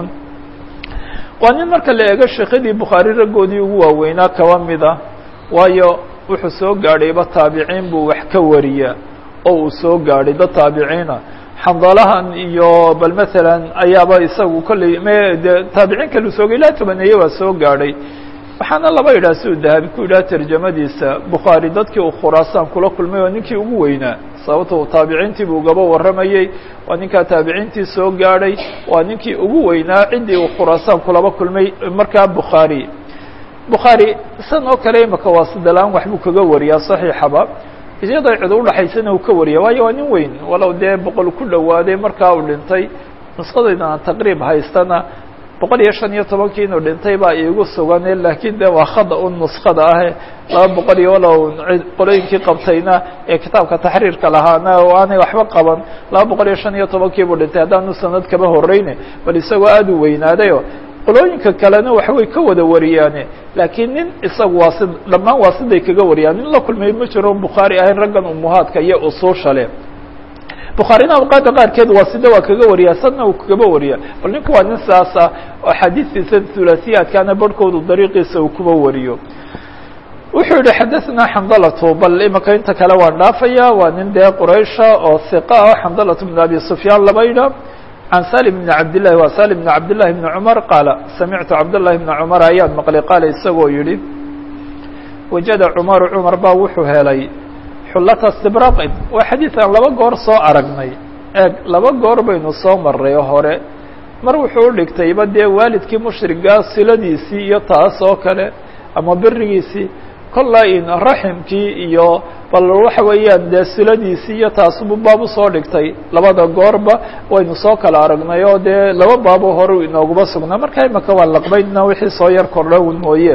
waa nin marka la eego sheekadii bukhaari raggoodii ugu waaweynaa kaba mid ah waayo wuxuu soo gaadhayba taabiciin buu wax ka wariyaa oo uu soo gaadhay dad taabiciina xandalahan iyo bal masalan ayaaba isagu kolley m de taabiciin kalu soogay ilaa tobaneeye waa soo gaadhay waxaana laba yidhaha si uu dahabi ku yidhaha tarjamadiisa bukhaari dadkii uu khuraasaan kula kulmay waa ninkii ugu weynaa sababto taabiciintii buu gaba warramayey waa ninkaa taabiciintii soo gaadhay waa ninkii ugu weynaa ciddii uu khuraasaan kulaba kulmay markaa bukhaari bukhaari san oo kale imaka waasidalaan waxbuu kaga wariyaa saxiixaba iyadoo cid udhaxaysana uu ka wariya waayo waa nin weyn walow dee boqol ku dhowaaday markaa uu dhintay nusqadaydan taqriib haystana boqol iyo shan iyo tobankii inuu dhintay baa iigu sugane laakiin de waa khada un nuskada ahe laba boqol iyo walow qolooyinkii qabtayna ee kitaabka taxriirka lahaana oo aanay waxba qaban laba boqol iyo shan iyo tobankii buu dhintay haddaanu sanad kaba horeyne bal isagoo aada u weynaadayo qolooyinka kalena waxbay ka wada wariyaane laakiin nin isagu waasid dhammaan waasiday kaga wariyaan nin la kulmay ma jiro bukhaari ahayn raggan umuhaadka iyo usuusha le bukhaarina awqaada qaarkeed waasida waa kaga wariyaa sadna uu kagaba wariya bal ninku waa nin saasa oo xadiistiisa hulasiyaadkaana barhkoodu dariiqiisa uu kuba wariyo wuxuu yihi xadaثna xandalatu bal imika inta kale waan dhaafaya waa nin dee quraysha oo hiqa ah xandalatu bn abi sufyaan laba yidha can salim bn cabdillahi waa salim bn cabdillahi bni cumar qaala samictu cabdullahi bna cumar ayaan maqlay qaala isagoo yihi wajada cumaru cumar baa wuxuu helay xullata stibraqin waa xadiid aan laba goor soo aragnay eeg laba goor baynu soo maray hore mar wuxuu u dhigtayba dee waalidkii mushrigaa siladiisii iyo taas oo kale ama berigiisii kolla in raximkii iyo bal waxa weeyaan dee siladiisii iyo taasubu baab usoo dhigtay labada goorba waynu soo kala aragnay oo dee laba baabo hore inooguma sugnaa markaa imaka waa laqbaydna wixii soo yar kordha un mooye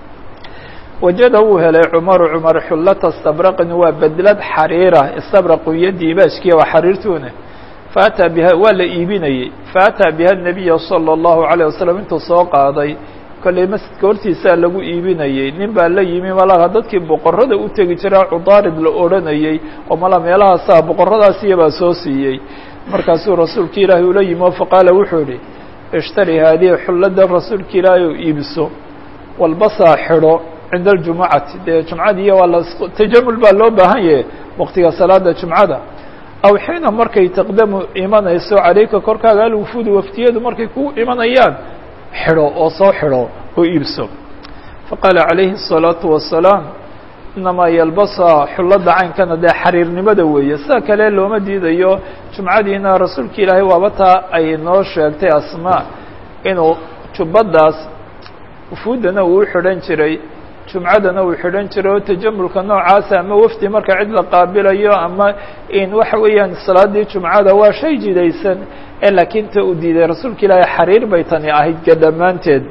wajada wuu helay cumaru cumar xullata stabraqin waa bedlad xariira istabraqu iyo diibaashkiya waa xariirtuune faataa biha waa la iibinayey faataa biha nabiya salى اllahu عalيه wasalam intuu soo qaaday kolley masjidka hortiisaa lagu iibinayey nin baa la yimi malaha dadkii boqorada u tegi jiraa cudaarid la odhanayey oo mala meelahaasaa boqoradaas iyabaa soo siiyey markaasuu rasuulka ilaahay ula yimi oo faqaala wuxuu idhi ishtari haadihi xullada rasuulka ilaahay oo iibso walbasaa xidho cinda aljumucati dee jumcadiiyo waa la tajamul baa loo baahan yahe waqtiga salaada jumcada aw xiina markay taqdamu imanayso calayka korkaaga alwufuudu waftiyadu markay ku imanayaan xidho oo soo xidho oo iibso faqaala calayhi الsalaatu wasalaam inamaa yalbasa xullada caynkana dee xariirnimada weeye sida kale looma diidayo jumcadiina rasuulka ilaahay waaba taa ay noo sheegtay asmaa inuu jubbadaas wufuudana uu u xidhan jiray jumcadana uu xidhan jiray oo tajamulka noocaasa ama wafdi marka cid la qaabilayo ama in waxa weeyaan salaadii jumcada waa shay jidaysan ee laakiin ta uu diiday rasuulka ilaahay xariir bay tani ahayd ga dhammaanteed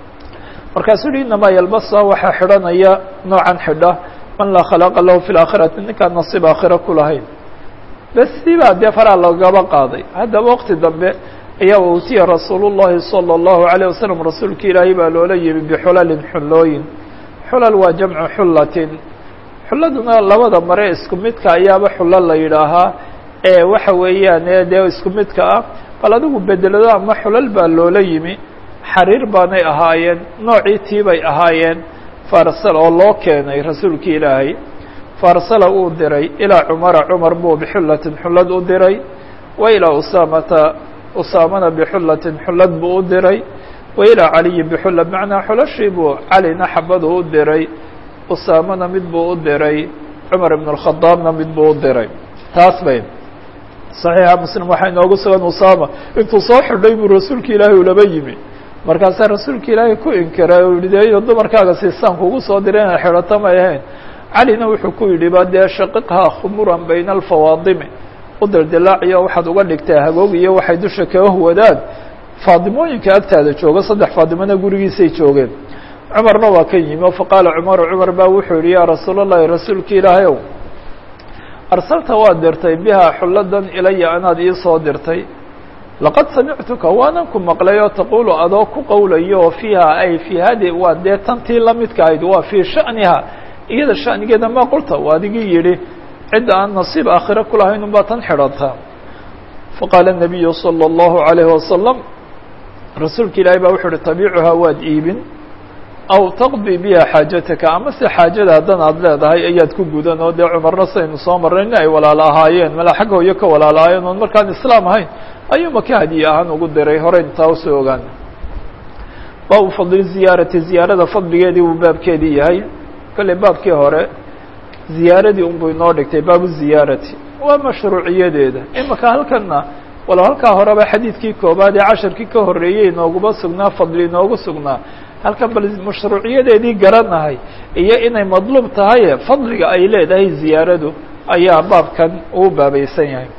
markaasuu uhi inamaa yalbasa waxaa xidhanaya noocan xidha man laa khalaaqa lahu fi laakhirati ninkaan nasiib aakhira ku lahayn bes sibaa dee faraa loogaba qaaday haddaba waqti dambe ayaa utiya rasuul llahi salى اllahu عalيه wasalam rasuulka ilaahay baa loola yimi bixulalin xullooyin xulal waa jamcu xullatin xulladuna labada mare isku midka ayaaba xulo la yidhaahaa ee waxa weeyaan dee isku midka ah bal adigu bedelado ama xulal baa loola yimi xariir baanay ahaayeen noocii tiibay ahaayeen farsal oo loo keenay rasuulki ilaahay farsala uu diray ilaa cumara cumar buu bixullatin xullad u diray wa ilaa usaamata usaamana bixullatin xullad buu u diray wa ilaa caliyi bixulla bimacnaa xulashii buu calina xabadu u diray usaamana mid buu u diray cumar ibn اlkhadaabna mid buu u diray taas bay صaxiixa muslim waxaa inoogu sugan usaama intuu soo xidhay buu rasuulka ilaahay ulaba yimi markaasaa rasuulka ilaahay ku inkiray o yihi de dumarkaaga siisaan kugu soo diray inaad xidhato may ahayn calina wuxuu ku yidhi ba dee shaqiqhaa khumuran bayna alfawaadimi u dildilaaciyo waxaad uga dhigtaa hagoog iyo waxay dusha kaga wadaan faadimooyinka agtaada jooga saddex faadimona gurigiisay joogeen cumarna waa kan yimi o faqaala cumaru cumar baa wuxuu yihi yaa rasuul اllahi rasuulka ilaahay ow arsalta waad dirtay bihaa xulladan ilaya anaad ii soo dirtay laqad samictuka waanan ku maqlay oo taquulu adoo ku qowlayo oo fiiha ay fii hadi waa dee tantii lamidka ahayd waa fii sha'niha iyada sha'nigeeda ma qulta waa adigii yidhi cidda aan nasiib aakhire kulahayn unbaa tan xidhanta faqaala الnabiyu salى اllahu عalayhi wasalam rasuulka ilaahay baa wuxuu uhi tabiicuhaa waad iibin aw taqdi biha xaajataka ama se xaajada haddan aad leedahay ayaad ku gudan oo dee cumarna saynu soo marray in ay walaalo ahaayeen mala xagga hoyo ka walaalo ahaayeen oon markaan islaam ahayn ayuu maka hadiye ahaan ugu diray horey intaa usoo ogaan baabu fadli ziyaarati ziyaarada fadligeedii buu baabkeedii yahay kolley baabkii hore ziyaaradii unbuu inoo dhigtay baabu ziyaarati waa mashruuciyadeeda imaka halkanna walow halkaa horeba xadiidkii koobaad ee casharkii ka horreeyey inooguma sugnaa fadli inoogu sugnaa halkan bal mashruuciyadeedii garanahay iyo inay madluub tahaye fadliga ay leedahay ziyaaradu ayaa baabkan uu baabaysan yahay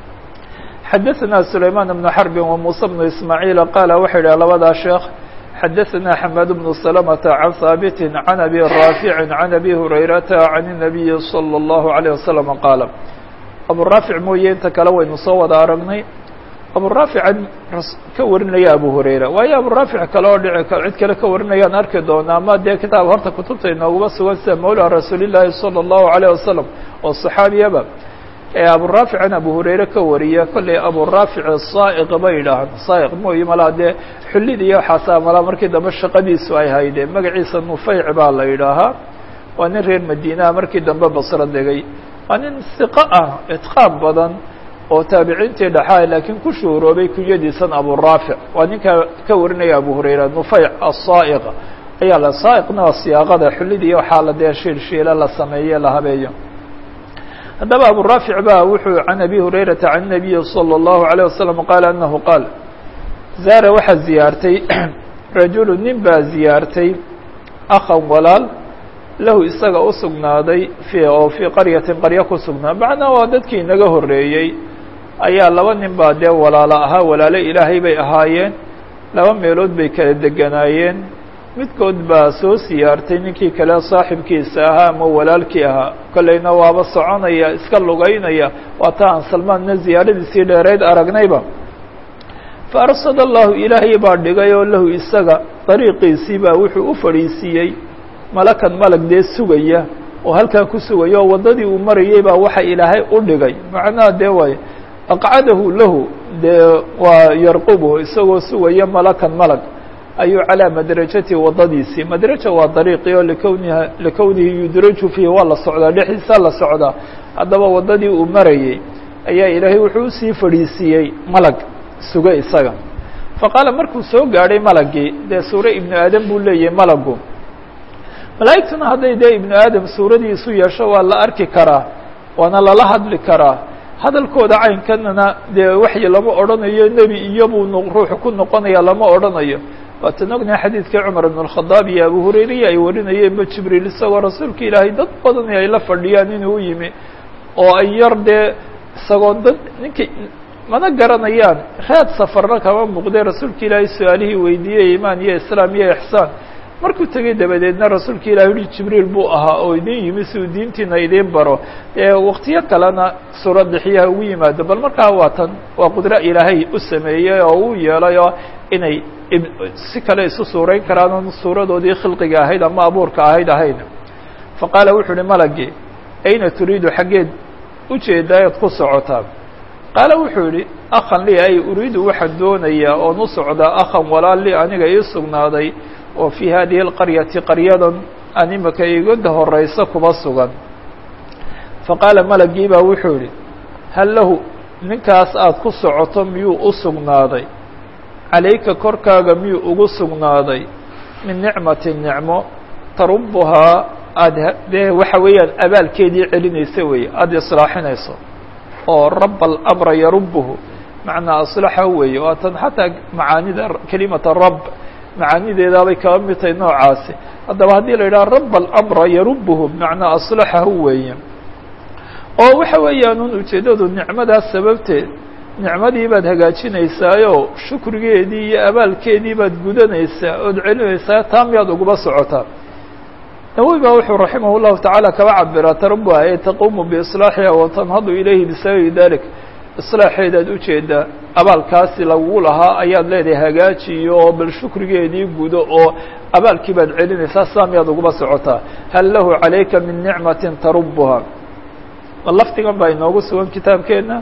xadaثna سulayman بن xرb وmuسى بن ismاعيل qاala waxa yidhah labadaa sheekh xadaثna xmad بن سلمة عن haaبt عن أbي rاaفiع عن أbي هurayrata عن النaبiي صلى الله عليه وسلم qاala aburaafic mooye inta kale waynu soo wada aragnay aburaafican ka warinaya abu hurayra waayo aburaafic kale oo dhici cid kale ka warinayaan arki doonaa ama dee kitaab horta kutubta inooguma sugan sida mawla rasuul الlahi salى الlahu عalيه wasalam oo صaxaabiyaba ee aburaafican abu hurayre ka wariya kollay aburaafic saa'iq bay yidhaahaan saa'iq mooyi malaa dee xullid iyo waxaasaa malaa markii dambe shaqadiisu ay haydeen magaciisa nufeyc baa la yidhaahaa waa nin reer madiinaha markii dambe basro degay waa nin siqo ah itqaam badan oo taabiciintii dhexaa laakiin ku shuhuroobay kunyadiisan aburaafic waa ninka ka warinaya abu hurayra nufeyc asaa'iq ayaa la saa'iqna waa siyaaqada xullid iyo waxaa la dee shiilshiila la sameeye la habeeyo haddaba aburaafic ba wuxuu can abi hurayrata can nabiyi salى اllahu عalيه wasalam qaala anahu qaal zaara waxaa ziyaartay rajulu nin baa ziyaartay akhan walaal lahu isaga u sugnaaday fi oo fii qaryatin qaryo ku sugnaa macnaa waa dadkii inaga horreeyey ayaa laba nin baa dee walaalo ahaa walaalo ilaahay bay ahaayeen laba meelood bay kala deganaayeen midkood baa soo siyaartay ninkii kale saaxibkiisa ahaa ama walaalkii ahaa kollayna waaba soconaya iska lugaynaya waa ta aan salmaanna ziyaaradiisii dheerayd aragnayba faarsada allahu ilaahay baa dhigay oo lahu isaga dariiqiisii baa wuxuu u fadhiisiiyey malakan malag dee sugaya oo halkaa ku sugaya oo waddadii uu marayey baa waxa ilaahay u dhigay macnaha dee waay aqcadahu lahu dee waa yarqubuhu isagoo sugaya malakan malag ayuu calaa madrajati waddadiisii madraja waa dariiqii oo likowniha likownihi yudraju fiihi waa la socdaa dhexdiisaa la socdaa haddaba waddadii uu marayey ayaa ilaahay wuxuu usii fadhiisiiyey malag suga isaga faqaala markuu soo gaadhay malagii dee suure ibnu aadam buu leeyahay malagu malaa'igtuna hadday dee ibnu aadam suuradii isu yeesho waa la arki karaa waana lala hadli karaa hadalkooda caynkanana dee waxyi lama odhanayo nebi iyobuu ruuxu ku noqonaya lama odhanayo waatan ognaha xadiidkii cumar ibn اlkhadaab iyo abu hurayriya ay warinayeenba jibriil isagoo rasuulka ilaahay dad badani ay la fadhiyaan inuu u yimi oo ay yar dee isagoo dad ninkay mana garanayaan raad safarna kama muuqdee rasuulka ilaahay su-aalihii weydiiyey imaan iyo islaam iyo ixsaan markuu tegey dabadeedna rasuulka ilahi uhi jibriil buu ahaa oo idin yimi si uu diintiina idiin baro ee waktiyo kalena suura dixiyaha ugu yimaado bal markaa waa tan waa qudro ilaahay u sameeyey oo u yeelay oo inay si kale isu suurayn karaan oon suuradoodii khilqiga ahayd ama abuurka ahayd ahayn faqaala wuxuu uhi malagii ayna turiidu xaggeed ujeedaa eed ku socotaa qaala wuxuu yihi akhan lii ay uriidu waxaan doonayaa oon u socdaa akhan walaal li aniga ii sugnaaday oo fii hadihi اlqaryati qaryadan aan imika igada horeysa kuba sugan faqaala malagii baa wuxuu yihi hal lahu ninkaas aad ku socoto miyuu u sugnaaday calayka korkaaga miyuu ugu sugnaaday min nicmati nicmo tarubuhaa aada dee waxa weeyaan abaalkeedii celinaysa weeye aada islaaxinayso oo raba alamra yarubuhu macnaa aslaxa weeye waatan xataa macaanida kelimata rab macaanideedaabay kaba mid tahay noocaasi haddaba haddii la yidhaha raba alamra yarubuhu bimacnaa aslaxahu weeye oo waxa weeyaan ujeeddadu nicmadaas sababteed nicmadii baad hagaajinaysaayo shukrigeedii iyo abaalkeedii baad gudanaysaa ood celinaysaa taa miyaad uguba socotaa nawowi baa wuxuu raximah llahu tacaala kaba cabiraa tarabuha ee taquumu biislaaxiha watanhadu ilayhi bisababi dalik islaaxeedaad ujeedaa abaalkaasi lagu lahaa ayaad leedahay hagaajiyo oo bal shukrigeedii gudo oo abaalkii baad celinaysaa saa miyaad uguba socotaa hal lahu calayka min nicmatin tarubuha ma lafdigan baa inoogu sugan kitaabkeenna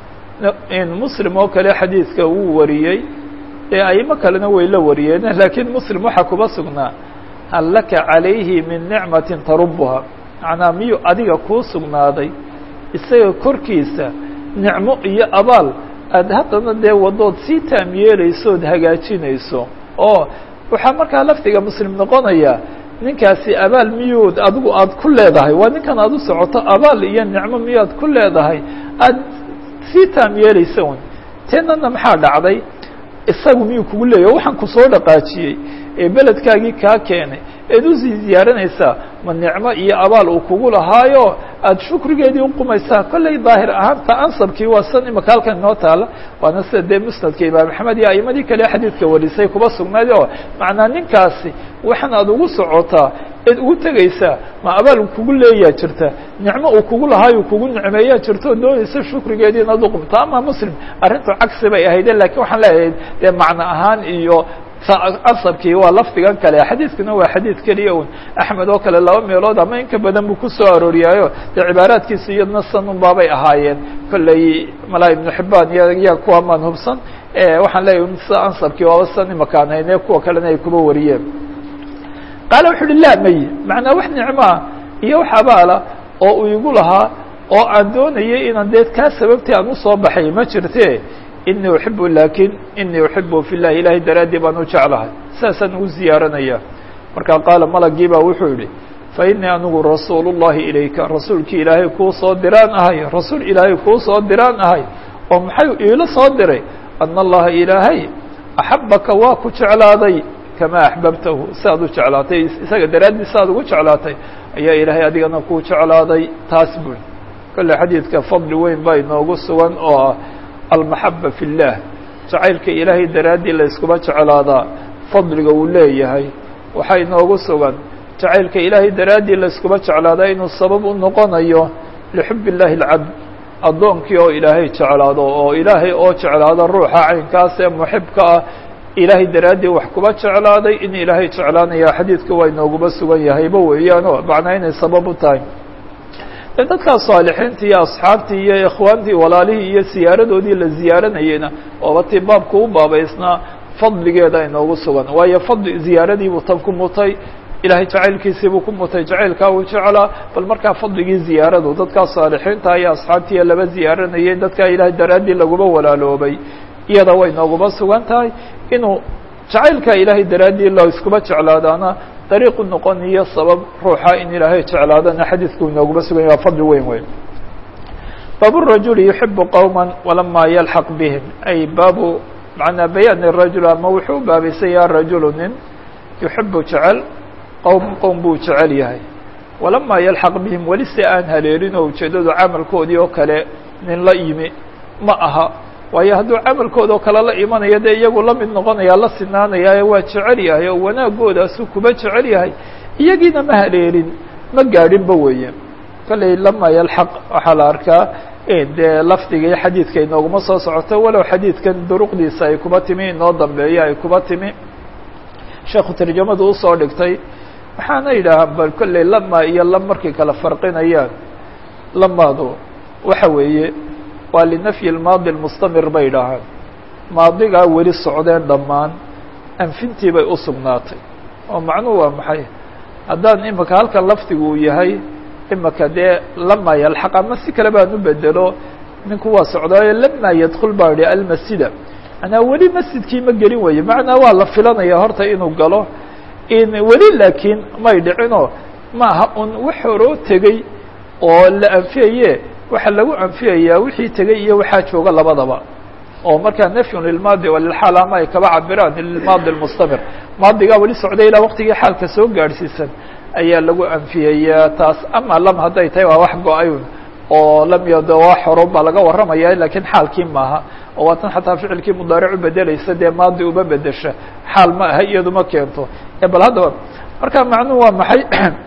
muslim oo kale xadiidka wuu wariyey ee aimo kalena way la wariyeen laakiin muslim waxaa kuba sugnaa hal laka calayhi min nicmatin tarubuha macnaa miyuu adiga kuu sugnaaday isaga korkiisa nicmo iyo abaal aad haddana dee wadood sii taam yeelayso ood hagaajinayso oo waxaa markaa lafdiga muslim noqonaya ninkaasi abaal miyuud adigu aad ku leedahay waa ninkan aad u socoto abaal iyo nicmo miyuad ku leedahay aad sii taam yeelaysa un teenana maxaa dhacday isagu miyuu kugu leeyahy waxaan kusoo dhaqaajiyey ee beledkaagii kaa keenay eed usii ziyaaranaysaa ma nicmo iyo abaal uu kugu lahaayo aada shukrigeedii uqumaysaa kollay daahir ahaanta ansabkii waa san imaka halkan inoo taala waana sida dee musnadka imaam axmed iyo aimadii kale xadiidka warisay kuba sugnayd oo macnaa ninkaasi waxaan aada ugu socotaa eed ugu tegaysaa ma abaal kugu leeyaa jirta nicmo uu kugu lahaayo kugu nicmeeyaa jirta oo doonaysa shukrigeedii inaad uqumto ama muslim arrintu cagsi bay ahayde lakiin waxaan leeyahay dee macno ahaan iyo asabkii waa lafdigan kale xadiidkuna waa xadiid keliya un axmed oo kale laba meelood ama inka badan buu ku soo arooriyaayo dee cibaaraadkiisa iyadna sanun baabay ahaayeen kolley malaa ibnu xibaan iyo ya kuwa maan hubsan waxaan leeyahy sida ansabkii waaba san imakaan hayne kuwa kalena ay kuba wariyeen qaala wuxu uhi laa may macnaa wax nicmoa iyo wax abaala oo uu igu lahaa oo aan doonayay inaan dee kaa sababtii aan usoo baxay ma jirte inii uxibu lakin inii uxibu fi llahi ilahay daraaddii baan u jeclahay saasaan ugu ziyaaranaya markaa qaala malagii baa wuxuu yihi fa inii anigu rasuul llahi ilayka rasuulkii ilaahay kuu soo diraan ahay rasuul ilaahay kuu soo diraan ahay oo maxay iila soo diray ana allaha ilaahay axabaka waa ku jeclaaday kamaa axbabtahu siaad u jeclaatay isaga daraaddii siaad ugu jeclaatay ayaa ilaahay adigana kuu jeclaaday taas bui kolle xadiidka fadli weyn baa inoogu sugan oo ah almaxaba fi اllah jacaylka ilaahay daraaddii la yskuma jeclaadaa fadliga uu leeyahay waxaa inoogu sugan jacaylka ilaahay daraaddii la yskuma jeclaadaa inuu sabab u noqonayo lixub illahi اlcabd addoonkii oo ilaahay jeclaado oo ilaahay oo jeclaado ruuxa caynkaas ee muxibka ah ilaahay daraaddii wax kuba jeclaaday in ilaahay jeclaanaya xadiidka waa inooguba sugan yahayba weeyaano macnaa inay sabab u tahay de dadkaa saalixiintii iyo asxaabtii iyo ikhwaantii walaalihii iyo siyaaradoodii la ziyaaranayeyna ooba tii baabka u baabaysnaa fadligeeda inoogu sugan waayo fadli ziyaaradiibuu tan ku mutay ilaahay jacaylkiisiibuu ku mutay jacaylkaa uu jeclaa bal markaa fadligii ziyaaradu dadkaa saalixiinta iyo asxaabtiiya laba ziyaaranayay dadkaa ilaahay daraaddii laguma walaaloobay iyada way nooguba sugan tahay inuu jacaylkaa ilaahay daraaddii la iskuba jeclaadaana dariiqu noqoniyo sabab ruuxa in ilaahay jeclaadana xadiidku inooguba sugan yahy waa fadli weyn weyn baabu rajuli yuxibu qowma walamaa yalxaq bihim ay baabu macnaa bayaan rajul ama wuxuu u baabaysan yaha rajulu nin yuxibu jecel qowm qowm buu jecel yahay walamaa yalxaq bihim weli si aan haleelin oo ujeeddadu camalkoodii oo kale nin la yimi ma aha waayo hadduu camalkooda oo kale la imanayo dee iyagu la mid noqonaya la sinaanaya waa jecel yahay oo wanaagoodaasuu kuba jecel yahay iyagiina ma haleelin ma gaadhinba weeye kolley lamaa yalxaq waxaa la arkaa dee lafdigii xadiidka inooguma soo socoto walow xadiidkan duruqdiisa ay kuba timi inoo dambeeyo ay kuba timi sheekhu tarjamadu usoo dhigtay waxaana yidhaahaan bal kolley lama iyo lam markay kala farqinayaan lamaadu waxa weeye waa linafyi lmaadi lmustamir bay idhaahaan maadigaa weli socdeen dhammaan anfintii bay u sugnaatay oo macnuhu waa maxay haddaan imika halkan lafdigu uu yahay imika dee lama yalxaq ama si kale baan u bedelo ninku waa socdaayo lama yadkul baa idhi almasjida manaa weli masjidkii ma gelin weeye macnaa waa la filanaya horta inuu galo in weli laakiin may dhicinoo maaha un wax horoo tegey oo la anfiyaye waxaa lagu anfiyayaa wixii tegey iyo waxaa jooga labadaba oo markaa nafyun lilmaadi walilxaal ama ay kaba cabiraan lilmaadi lmustamir maadigaa weli socday ilaa waqtigii xaalka soo gaadhsiisan ayaa lagu anfiyayaa taas ama lam hadday tahay waa wax go-ayun oo lam yado wax horo baa laga warramaya lakiin xaalkii maaha oo waa tan xataa ficilkii mudaaric u bedelaysa dee maadi uma bedesha xaal ma aha iyadu ma keento bal haddaba marka macnuhu waa maxay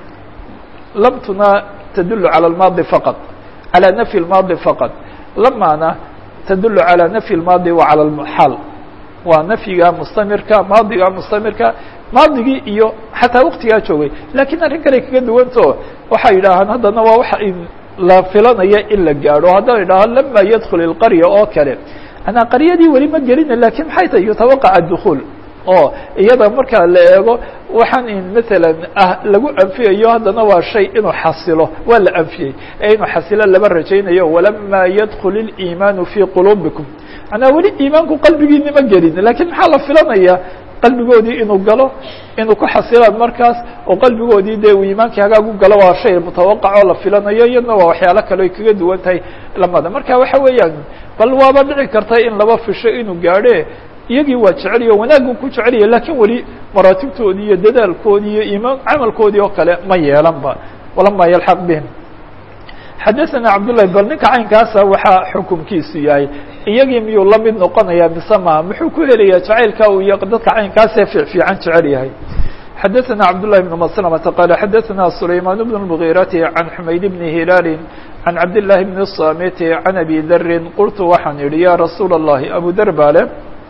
lamtuna tadulu calى اlmaadi faqad calى nafyi اlmaadi faqad lamaana tadulu calى nafyi اlmaadi wa calى اlxaal waa nafyiga mustamirka maadiga mustamirka maadigii iyo xataa waktigaa joogay lakiin arrin kale kaga duwanto waxay yidhaahaan haddana waa waxa la filanaya in la gaadho haddaan idhaaho lama yadkul ilqarya oo kale anaa qaryadii weli ma gelina lakin maxay tahay yutawaqac adukul oo iyada marka la eego waxaan in maalan ah lagu anfiyayo haddana waa shay inuu xasilo waa la anfiyey ee inuu xasilo lama rajaynayo walama yadkul اliimaanu fii quluubikum manaa weli iimaanku qalbigiina ma gelin lakin maxaa la filanaya qalbigoodii inuu galo inuu ku xasilaan markaas oo qalbigoodii dee uu iimaankii hagaag u galo waa shay mutawaqac oo la filanayo iyadna waa waxyaalo kale ay kaga duwan tahay lamada marka waxa weeyaan bal waaba dhici karta in laba fisho inuu gaadhe iyagii waa jeceliyo wanaaggu ku jecelaya lakin weli maraatibtoodii iyo dadaalkoodii iyo iimaan camalkoodii oo kale ma yeelanba walama yalxaq bihim xadaثana cabdullahi bal ninka caynkaasa waxaa xukumkiisu yahay iyagii miyuu la mid noqonaya mise maha muxuu ku helayaa jacaylka uu iyo dadka caynkaasee fiican jecel yahay xadaثana cabdullahi bn maslamata qaala xadaثana sulaymaan bn اmgiirati can xumayd bni hilaali can cabdillaahi bni samiti can abi darin qultu waxaan idhi ya rasuula الlahi abu der baale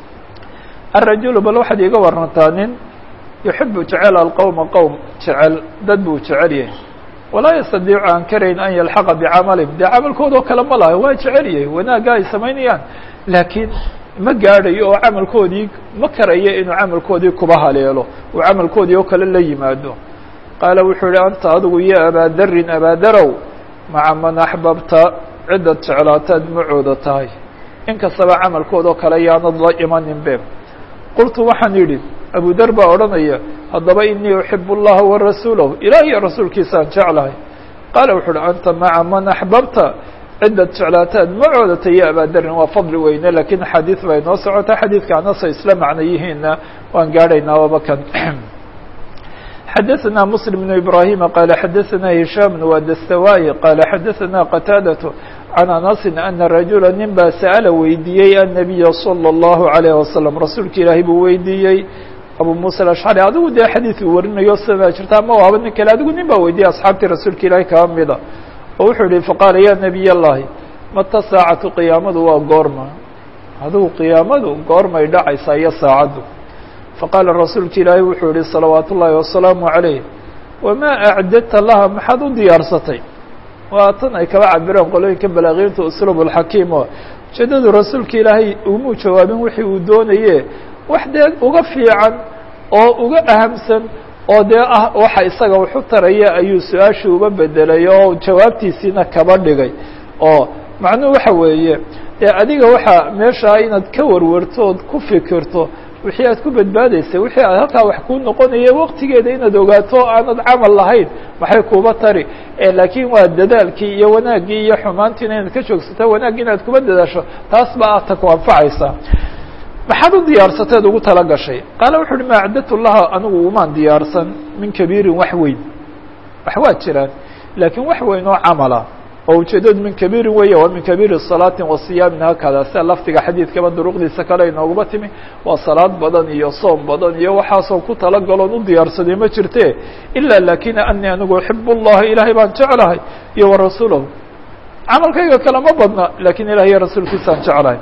الrajulu bal waxaad iiga warantaa nin yuxibu jecel alqowma qowm jecel dad buu jecel yahay walaa yastadiicu aan karayn an yalxaqa bicamalihim dee camalkooda oo kale ma laha waa jecel yahay wanaagga ay samaynayaan laakiin ma gaadhayo oo camalkoodii ma karayo inuu camalkoodii kuba haleelo uu camalkoodii oo kale la yimaado qaala wuxuu yihi anta adigu yo abaadarin abaadarow maca man axbabta ciddad jeclaataad macooda tahay in kastaba camalkooda oo kale yaanad la imanin be qultu waxaan yidhi abu der baa odhanaya haddaba inii uxibu اllaha warasuulahu ilaah iyo rasuulkiisaan jeclahay qaala wuxu uhi anta maca man axbabta ciddad jeclaataad macooda ya abaaderin waa fadli weyne lakiin axaadiid bay noo socota xadiidka anasa isla macno yihiinna waan gaadhaynaa waba kan xadaثna msلم بن ibrahima qaala xadaثna hishaam waa dastawaayi qaala xadaثna qataadaة can anasi ana rajula nin baa sa'ala weydiiyey annabiya salى الlahu عalيه wasalam rasuulka ilaahay buu weydiiyey abu musa alashcari adigu dee xadiid uu warinayo sidaa jirta ama waaba nin kale adigu nin baa weydiiyey asxaabtii rasuulka ilaahay kaba mida oo wuxuu yihi faqaala ya nabiy اllahi mata saacatu qiyaamadu waa goorma adugu qiyaamadu goormay dhacaysaa iyo saacaddu faqaala rasuulka ilaahay wuxuu yihi salawaatu ullaahi wasalaamu calayh wamaa acdadta laha maxaad u diyaarsatay waa tan ay kaba cabireen qolooyinka balaaqiinta usluub alxakiim oo ujeedadu rasuulka ilaahay ugumuu jawaabin wixii uu doonaye wax dee uga fiican oo uga ahamsan oo dee ah waxa isaga waxu taraya ayuu su-aashii uba bedelay oo jawaabtiisiina kaba dhigay oo macnuhu waxa weeye dee adiga waxaa meeshaa inaad ka warwarto ood ku fikirto wixii aad ku badbaadaysay wixii aad halkaa wax kuu noqonaya waqtigeeda inaad ogaato aanad camal lahayn maxay kuuba tari laakiin waa dadaalkii iyo wanaaggii iyo xumaantiina inaad ka joogsato wanaaggi inaad kuba dadaasho taas baa aad ta ku anfacaysaa maxaad u diyaarsateed ugu tala gashay qaala wuxu uhi ma acdadtu laha anigu umaan diyaarsan min kabiirin wax weyn wax waa jiraan laakiin wax weyn oo camala oo ujeedadu min kabiirin weeye waa min kabiiri salaatin wa siyaamin haakada sida lafdiga xadiidkaba duruqdiisa kale inooguma timi waa salaad badan iyo soom badan iyo waxaasoo ku talagaloon u diyaarsaday ma jirte ilaa lakina anii anigu uxib اllaha ilaahay baan jeclahay iyo wa rasuulahu camalkayga kale ma badna lakin ilahi iyo rasuulkiisaan jeclahay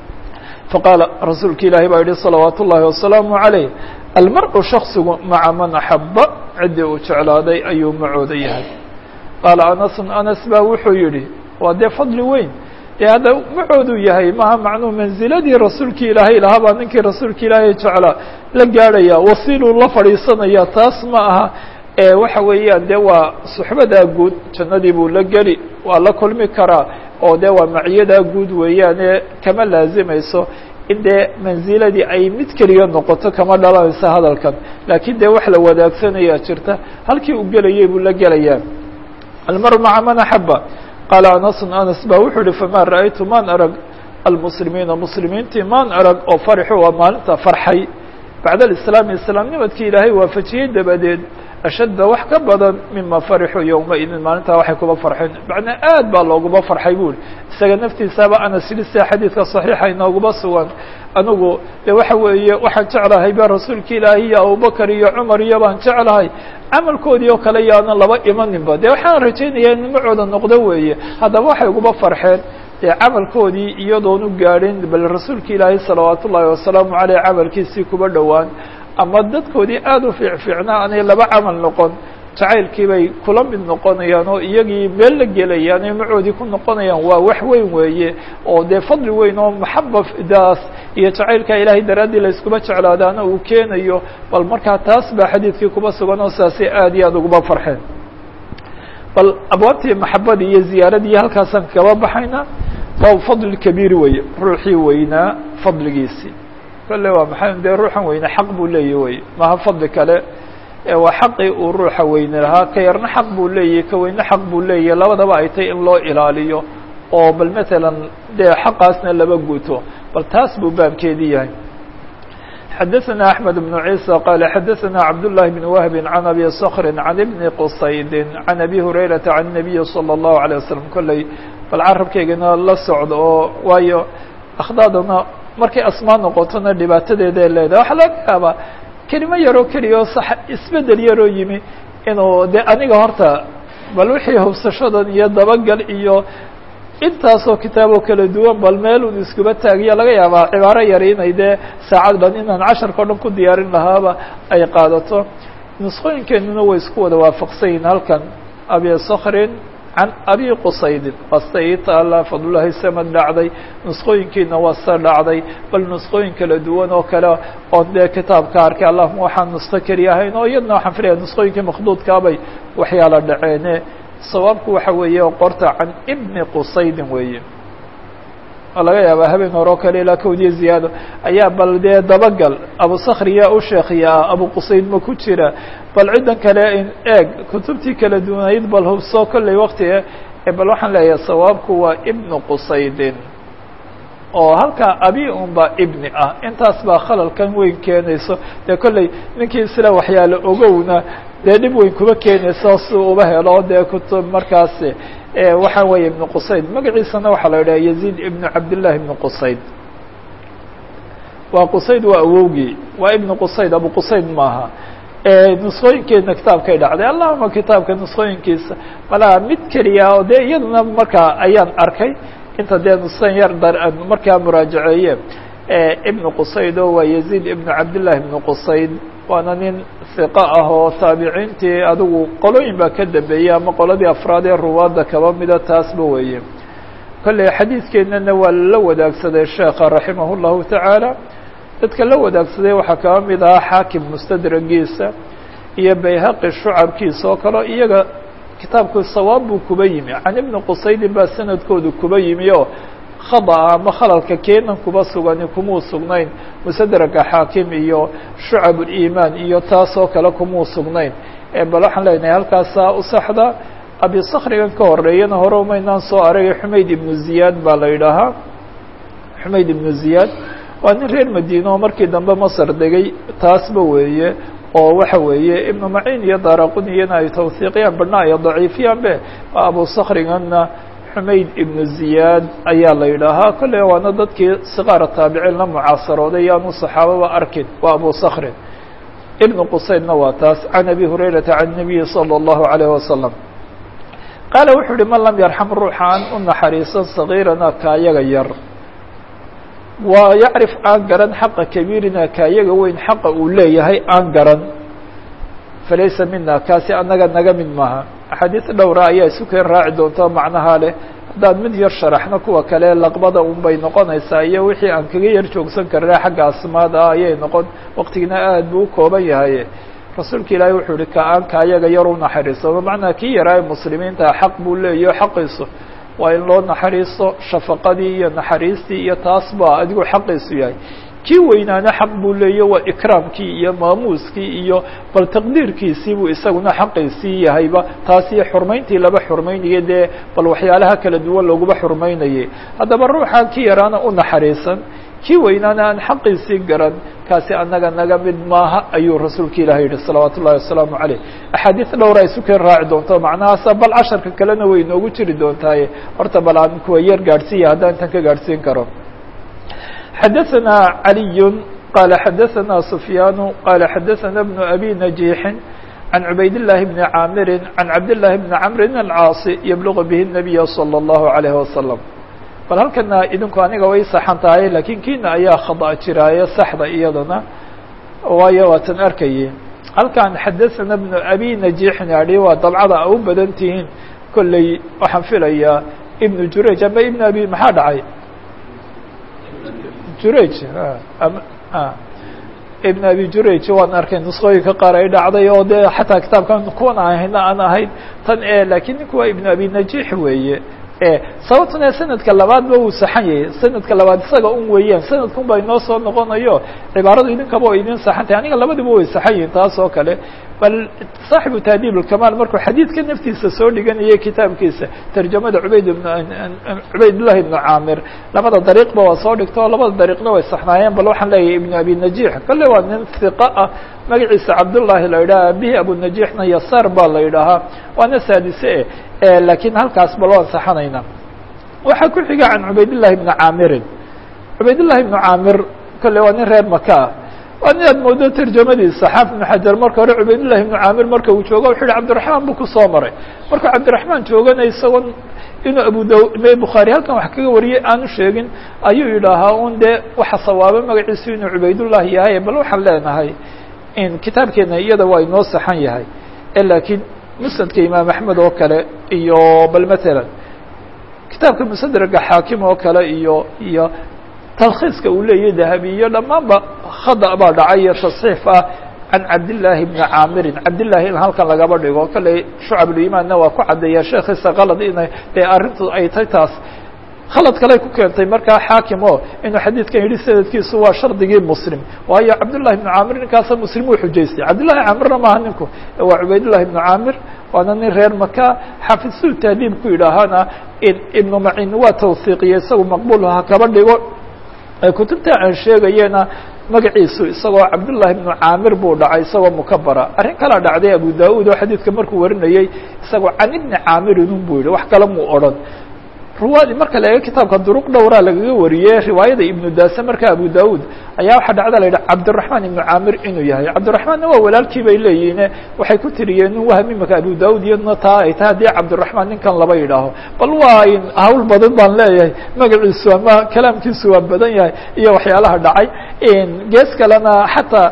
faqaala rasuulka ilaahi baa yihi salawaat ullahi wasalaamu عalayh almar-u shaksigu maca man axaba ciddii uu jeclaaday ayuu macooda yahay qaala anasun anas baa wuxuu yihi waa dee fadli weyn dee hadda macoodu yahay maha macnuu manziladii rasuulki ilaahay lahaa baa ninkii rasuulka ilaahay jeclaa la gaadhaya wasiiluu la fadhiisanaya taas ma aha waxa weeyaan dee waa suxbadaa guud jannadii buu la geli waa la kulmi karaa oo dee waa maciyadaa guud weeyaane kama laazimayso in dee manziladii ay mid keliya noqoto kama dhalanayso hadalkan laakiin dee wax la wadaagsanaya jirta halkii uu gelayay buu la gelayaa almaru maca man axaba qaala anasun anas baa wuxuu yihi famaa ra'aytu maan arag almuslimiina muslimiintii maan arag oo farixu waa maalinta farxay bacda alislaami islaamnimadkii ilaahay waafajiyey dabadeed ashadda wax ka badan mima farixuu yowmaidin maalintaa waxay kuba farxeen macnaa aad baa looguma farxay buri isaga naftiisaaba anas yidhi sida xadiidka saxiixa inooguma sugan anigu de waxa weeye waxaan jeclahay ba rasuulka ilaahi iyo abubakar iyo cumar iyo baan jeclahay camalkoodii oo kale yaanan laba imaninba de waxaan rajaynayaa in nimacooda noqdo weeye haddaba waxay uguba farxeen dee camalkoodii iyadoon u gaadhin bal rasuulka ilaahi salawaat ullaahi wasalaamu caleyh camalkiisii kuba dhowaan ama dadkoodii aada u fiicfiicnaa aanay laba camal noqon jacaylkii bay kula mid noqonayaan oo iyagii meel la gelayaan ee macoodii ku noqonayaan waa wax weyn weeye oo dee fadli weyn oo maxaba daas iyo jacaylkaa ilaahay daraaddii la iskuma jeclaadaana uu keenayo bal markaa taas baa xadiidkii kuba sugan oo saasay aada iyo aada uguba farxeen bal abwaabtii maxabadii iyo ziyaaradii halkaasaan kaba baxayna baabu fadli kabiiri weye ruuxii weynaa fadligiisii kolle waa maxay dee ruuxan weyne xaq buu leeyahy wey maha fadli kale waa xaqii uu ruuxa weyne lahaa ka yarna xaq buu leeyahy ka weyne xaq buu leeyahy labadaba ay tay in loo ilaaliyo oo bal matalan dee xaqaasna laba guto bal taas buu baabkeedii yahay xadaثna أحmed بن عيسى qال xadaثna cabdاللahi بن وهب عن أbي صkr عن بن qصayd عن أbي هurayرaةa عن النبي صلى الله عليه وسلم kolley bal carabkeygana la socdo oo waayo akhdaadana markay asmaa noqotona dhibaatadeeda ay leedahay waxaa laga yaabaa kelimo yaroo keliya oo sax isbedel yaroo yimi inuu de aniga horta bal wixii hubsashadan iyo dabagal iyo intaasoo kitaaboo kala duwan bal meel un iskuba taagiya laga yaabaa cibaaro yar inay dee saacad dhan inaan casharka o dhan ku diyaarin lahaaba ay qaadato nusqooyinkeenuna way isku wada waafaqsan yihin halkan abi skrin can abi qusaydin wasta ii taala fadlulahi samad dhacday nusqooyinkiina waa sa dhacday bal nusqooyin kala duwan oo kale oon dee kitaabka arkay allahuma waxaan nusqo keliya ahayn oo iyadna waxaan filaya nusqooyinkii makhduudkaabay waxyaala dhaceene sawaabku waxa weeye qorta can ibni qusaydin weeye oo laga yaabaa habeen hore oo kale ilaa kowdiya ziyaado ayaa bal dee dabagal abu sakri yaa u sheekhiya ah abu qusayd ma ku jira bal ciddan kale eeg kutubtii kala duwanayd bal hubsoo kolley waktiga bal waxaan leeyahay sawaabku waa ibnu qusaydin oo halkaa abi un baa ibni ah intaas baa khalalkan weyn keenayso dee kolley ninkii isla waxyaalo ogowna dee dhib weyn kuma keenayso si uba helo dee kutub markaas waxa weeye ibnu qusayd magaciisana waxaa la yidhaha yaziid ibnu cabdillahi ibnu qusayd waa qusayd waa awowgii waa ibnu qusayd abu qusayd maaha nusqooyinkeedna kitaabkay dhacday allahuma kitaabka nusqooyinkiisa malaha mid keliya oo dee iyaduna markaa ayaan arkay inta dee nusan yar dar markaa muraajaceeye ibnu qusayd oo waa yaziid ibnu cabdillahi ibnu qusayd waana nin hiqa ah oo taabiciintii adigu qolooyin baa ka dambeeyey ama qoladii afraad ee ruwaadda kaba mida taasba weeye kolley xadiidkeennana waa la wadaagsaday sheekha raximah llahu tacaala dadka la wadaagsaday waxaa kaba mid ahaa xaakim mustadragiisa iyo bayhaqi shucabkiisa oo kaleo iyaga kitaabku sawaab buu kuba yimi can ibni qusaydin baa sanadkoodu kuba yimi oo khada'a ama khalalka keenan kuba sugani kumuu sugnayn musadraga xaakim iyo shucab uliimaan iyo taasoo kale kumuu sugnayn bal waxaan leenahay halkaasaa u saxda abi sakrigan ka horeeyana hore umaynaan soo aragay xumayd ibnu ziyaad baa la yidhaahaa xumayd ibnu ziyaad waa nin reer madiine oo markii dambe masar degay taasba weeye oo waxa weeye ibnu maciin iyo daraquniyana ay tawhiiqiyaan badhna ay daciifiyaan be abu sakriganna xumayd ibnu ziyaad ayaa la yidhaahaa kolley waana dadkii siqaara taabiciin la mucaasarooday yaanu saxaababa arkin waa abu sakrin ibnu qusaydna waa taas can abi hurayrata can nabiyi salى اllahu alayh wasalam qaala wuxuu uhi man lam yarxam ruuxa aan u naxariisan sagiirana kaayaga yar waa yacrif aan garan xaqa kabiirina kaayaga weyn xaqa uu leeyahay aan garan falaysa mina kaasi annaga naga mid maaha axaadiis dhowra ayaa isu keen raaci doonta macnaha leh haddaan mid yar sharaxno kuwa kale laqbada un bay noqonaysaa iyo wixii aan kaga yar joogsan karna xagga asmaada ah ayay noqon waqtigina aad buu u kooban yahay rasuulka ilaahay wuxuu ihi ka aan kaayaga yar u naxariisano macnaa kii yaraaye muslimiinta xaq buu leeyaho xaqiisu waa in loo naxariisto shafaqadii iyo naxariistii iyo taas baa adigu xaqiisu yahay kii weynaana xaq buu leeya waa ikraamkii iyo maamuuskii iyo bal taqdiirkiisii buu isaguna xaqiisii yahayba taas iyo xurmayntii laba xurmaynaya dee bal waxyaalaha kala duwan looguba xurmaynayay haddaba ruuxaan ki yaraana u naxariisan kii weynaana aan xaqiisii garan kaasi annaga naga mid maaha ayuu rasuulka ilahi yihi salawaatu ullahi wasalaamu caleyh axaadiis dhowra isu keen raaci doonto macnahaasa bal casharka kalena way inoogu jiri doontaaye horta bal aan kuwa yar gaadhsiiya haddaan intan ka gaadhsiin karo xadaثna عaliy qala xadaثna سufyaan qala xadaثna بن abi نaجيixi عan cubayd الlahi بni caamiri عan cabd لlahi بni cmri الcاaصi yblغu bih النabiya slى الlahu عalيه wasalam bal halkana idinku aniga way saxan tahay lakiin kiina ayaa khada jiraaye saxda iyadana waayo waatan arkayey halkan xadaثna بن abi نaجيixin adhi waa dabcada a u badan tihiin kolley waxaan filayaa ibn jurayj ama ibn abi maxaa dhacay jurayj ibn abi jurayj waan arkay nusqooyinka qaar ay dhacday oo dee xataa kitaabkan kuwan ahayna aan ahayn tan e lakiin ninku waa ibn abi najiix weeye sababtuna sanadka labaadba uu saxan yahay sanadka labaad isaga un weeyaan sanadkun baa inoo soo noqonayo cibaaradu idinkaba o idin saxan tahay aniga labadiba way saxan yihin taas oo kale bal saaxibu tahdiib اlkamaal markuu xadiidka naftiisa soo dhiganayay kitaabkiisa tarjamada cubayd ibn cubaydllahi ibnu caamir labada dariiqba waa soo dhigta oo labada dariiqna way saxnaayeen bal waxaan leeyahay ibnu abi najiix kale waa nin hiqa ah magaciisa cabdullahi la yidhaha abihi abunajiixna yasaar baa la yidhaahaa waana saadise e lakiin halkaas bal waan saxanayna waxaa ku xiga can cubaydillahi ibni caamirin cubaydillahi ibnu caamir kale waa nin reer maka ah waa nin aad moodo tarjamadiisa xaaf ibnu xajar marka hore cubaydillahi ibnu caamir marka uu joogo wuxuu yihi cabdiraxmaan buu kusoo maray markuu cabdiraxmaan joogana isagoon inuu abu da bukhaari halkan wax kaga wariyey aanu sheegin ayuu yidhaahaa un dee waxa sawaabo magaciisu inuu cubaydullahi yahay bal waxaan leenahay in kitaabkeena iyada waa inoo saxan yahay lakiin musnadka imaam axmed oo kale iyo bal matalan kitaabka musadraga xaakim oo kale iyo iyo talkhiiska uu leeyahy dahabi iyo dhammaanba khada baa dhacay iyo tasxiif ah can cabdillaahi bni caamirin cabdillahi in halkan lagaba dhigo kale shucabulimaanna waa ku caddeeya sheekhiisa kalad ina dee arrintu ay tay taas khalad kale ku keentay markaa xaakim o inuu xadiidkan yidhi sanadkiisu waa shardigii muslim waayo cabdullahi ibnu caamir ninkaasa muslim uu xujaystay cabdillahi caamirna maaha ninku waa cubaydullahi ibnu caamir waana nin reer maka xaafidsul tahdiib ku yidhaahana ibnu macin waa tawhiiqiye isagu maqbuul ha kaba dhigo kutubta aan sheegayena magaciisu isagoo cabdullahi ibnu caamir buu dhacay isagoo mukabara arrin kalaa dhacday abu da-uud oo xadiidka markuu warinayey isagoo can ibni caamirin un buu yihi wax kale muu odhan ruwaadi marka la eego kitaabka duruq dhowraa lagaga wariyey riwaayada ibnu daase marka abu daud ayaa waxaa dhacda la yidhi cabdiraxmaan ibnu caamir inuu yahay cabdiraxmaanna waa walaalkii bay leeyihiine waxay ku tiriyeen nin waham imaka abu daud iyadna taa ay tahay haddii cabdiraxmaan ninkan laba yidhaaho bal waa hawl badan baan leeyahay magaciisu ama kalaamkiisu waa badan yahay iyo waxyaalaha dhacay gees kalena xataa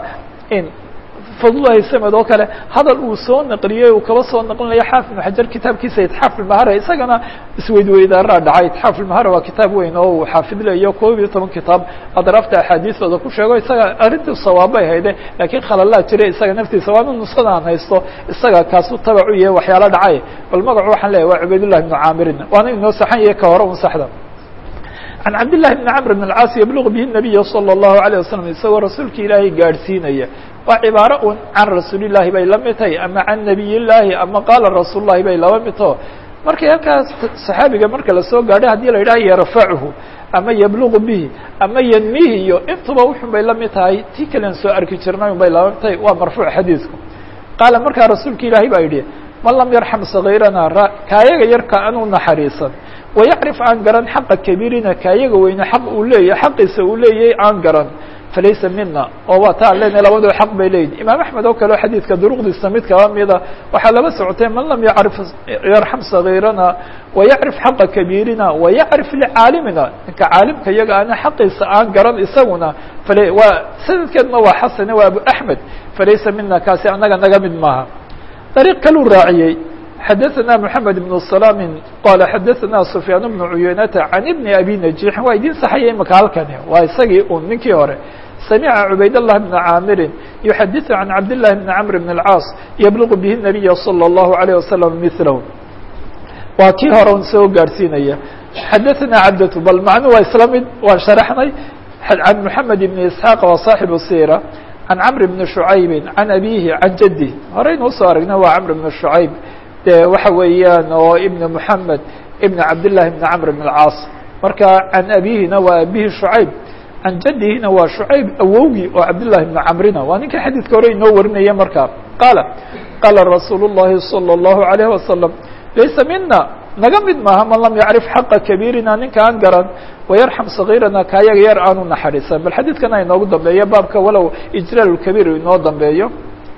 fadlulahi samed oo kale hadal uu soo naqliyey uu kaba soo naqlinayo xaafid ibnu xajar kitaabkiisa itxaaf ilmahara isagana isweydweydaaraa dhacay itxaaf ilmahara waa kitaab weyn oo uu xaafidlayo koob iyo toban kitaab adraafta axaadiistooda ku sheego isaga arrintii sawaabay hayde laakiin khalalaa jira isaga naftiisa waana nuskhada aan haysto isaga kaasuu tabacu yahay waxyaalo dhacay bal magacu waxaan leeyahy waa cubaydullahi ibnu caamirin waana inoo saxan yahay ka hore un saxda can cabdillahi bni camr bn alcaas yabluq bihi nabiya salى اllahu alayه wasalam isagoo rasuulka ilaahay gaadhsiinaya waa cibaaro un can rasuulillahi bay la mid tahay ama can nabiy llaahi ama qaala rasuul lahi bay laba mid taho markay halkaas saxaabiga marka lasoo gaadho haddii la yidhaha yarfachu ama yabluqu bihi ama yanmihi iyo intuba wuxun bay la mid tahay tii kalen soo arki jirnay un bay laba mid tahay waa marfuuc xadiidku qaala markaa rasuulka ilaahay baa yidhi man lam yarxam sagiirana kaayaga yarka anuu naxariisan wayacrif aan garan xaqa kabiirina kaayaga weyne xaq uu leeyahy xaqiisa uu leeyahay aan garan falaysa mina oo waa ta an lena labadoo xaq bay leeyihin imaam axmed oo kale o xadiidka duruqdiisa mid kaba mida waxaa laba socotay man lam yacrif yarxam sagiirana wayacrif xaqa kabiirina wayacrif licaalimina ninka caalimka iyaga ana xaqiisa aan garan isaguna fal waa sanadkeedna waa xasane waa abu axmed falaysa mina kaasi anaga naga mid maaha dariiq kaluu raaciyey xadaثna mحamed بن سلام qala xadaثna سfyaan بن cuyuynata عan بn abi نaجيxin waa idin saxaya imaka halkani waa isagii un ninkii hore samca cubayd الlah بn caamirin yuxadiث عan cabd لlahi بn cmr بn الcاas yblغ bih النabiy slى الlahu عalيه waslم mثlh waa kii hore un soo gaadhsiinaya xadaثna cabdة bal macnu waa isla mid waan sharaxnay عan mحamed بn isحاaq waa صaaxiب الsيrة عan cmr بn شhucaybi عan abihi عan jadih horeynu usoo aragna waa cmr بn شhucayb de waxa weeyaan oo ibn mحamed ibn cabdالlahi بn cmr بn الcاas marka can abihina waa abihi شhucayb can jadihina waa شhucayb awowgii oo cabdالlahi بn camrina waa ninka xadiidka hore inoo warinaya marka qaala qaala rasuul الlahi salى الlahu عalيه wasalam laysa mina naga mid maaha man lam yacrif xaqa kabiirina ninka aan garan wayarxam صagiirana kaayaga yar aanu naxariisan bal xadiidkana inoogu dambeeyo baabka walow ijlaal kabiir inoo dambeeyo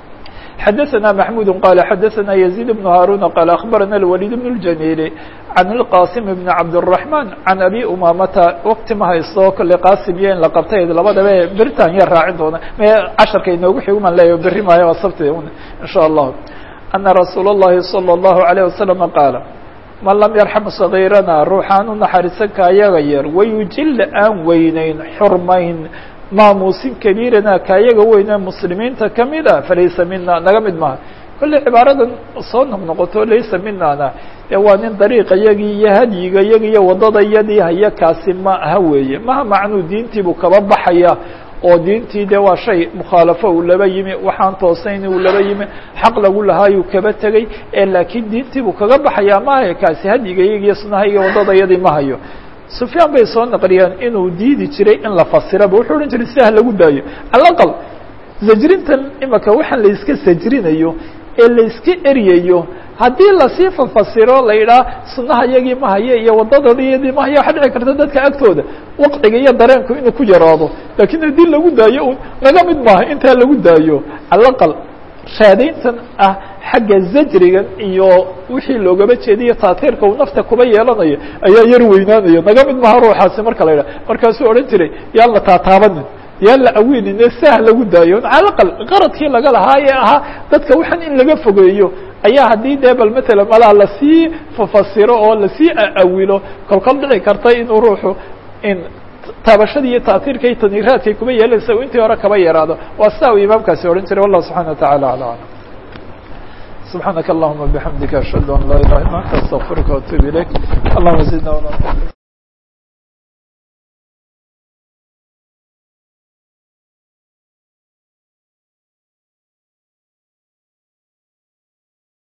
xadaثna maxmud qala xadaثna يزيد بن هاrون qال أخbarana الوليد بن الجميل عن الqاsim بن cabdالرحمن عan abi umamata wkti ma haysto kole qasim iyo in la qabtay labadaba beritan ya raacin doona m casharka inoogu xiguman leeya beri maayo waa sabti in shاء الlah أna rasuul الlahi صلى الlaه عليه وسلم qاala man lam yarxam صaغيirana ruuxaan u naxariisan kaayaga yar wayujil aan weyneyn xurmayn maamuusin kabiirana kaayaga weyne muslimiinta kamida falaysa mina naga mid maha kolley cibaaradan soo noqnoqoto laysa minana dee waa nin dariiqa yagii iyo hadyiga yagi iyo waddada yadii haya kaasi ma aha weeye maha macnuu diintiibuu kaba baxaya oo diintii de waa shay mukhaalafo uu laba yimi waxaan toosayn uu laba yimi xaq lagu lahaayuu kaba tegey ee laakiin diintiibuu kaga baxaya maaha kaasi hadyiga yagi iyo sunaha iyo waddada yadii ma hayo sufyaan bay soo naqliyeen inuu diidi jiray in la fasiraba wuxuu odhan jiray sidah lagu daayo calaqal zajrintan imaka waxaan la iska sajrinayo ee la iska eryayo haddii lasii fafasiro la yidhaha sunaha yagii ma haye iyo waddadayadii ma haye waxa dhici karta dadka agtooda waqciga iyo dareenku inuu ku yaraado laakiin haddii lagu daayo un naga mid maaha intaa lagu daayo calaqal raadayntan ah xagga zajrigan iyo wixii loogaba jeediyo taatiirka uu nafta kuba yeelanayo ayaa yar weynaanaya naga mid maha ruuxaasi marka la yidhaha markaasuu odhan jiray yaan la taataabanin yaan la aweenine sah lagu daayo calaqal qaradkii laga lahaa ee ahaa dadka waxaan in laga fogeeyo ayaa haddii dee bal matala malaa lasii fafasiro oo lasii awilo kolkol dhici karta inuu ruuxu in taabashadii iyo taatiirka iyo taniiraadkay kuba yeelanaysa intii hore kaba yaraado waa sidaa uu imaamkaasi odhan jiray wallah subxana wataعala alى alam subxaanaka allahuma bixamdika ashhadu an laa ilaha illa anta astaqfiruka وatuub ilayk allahuma zidna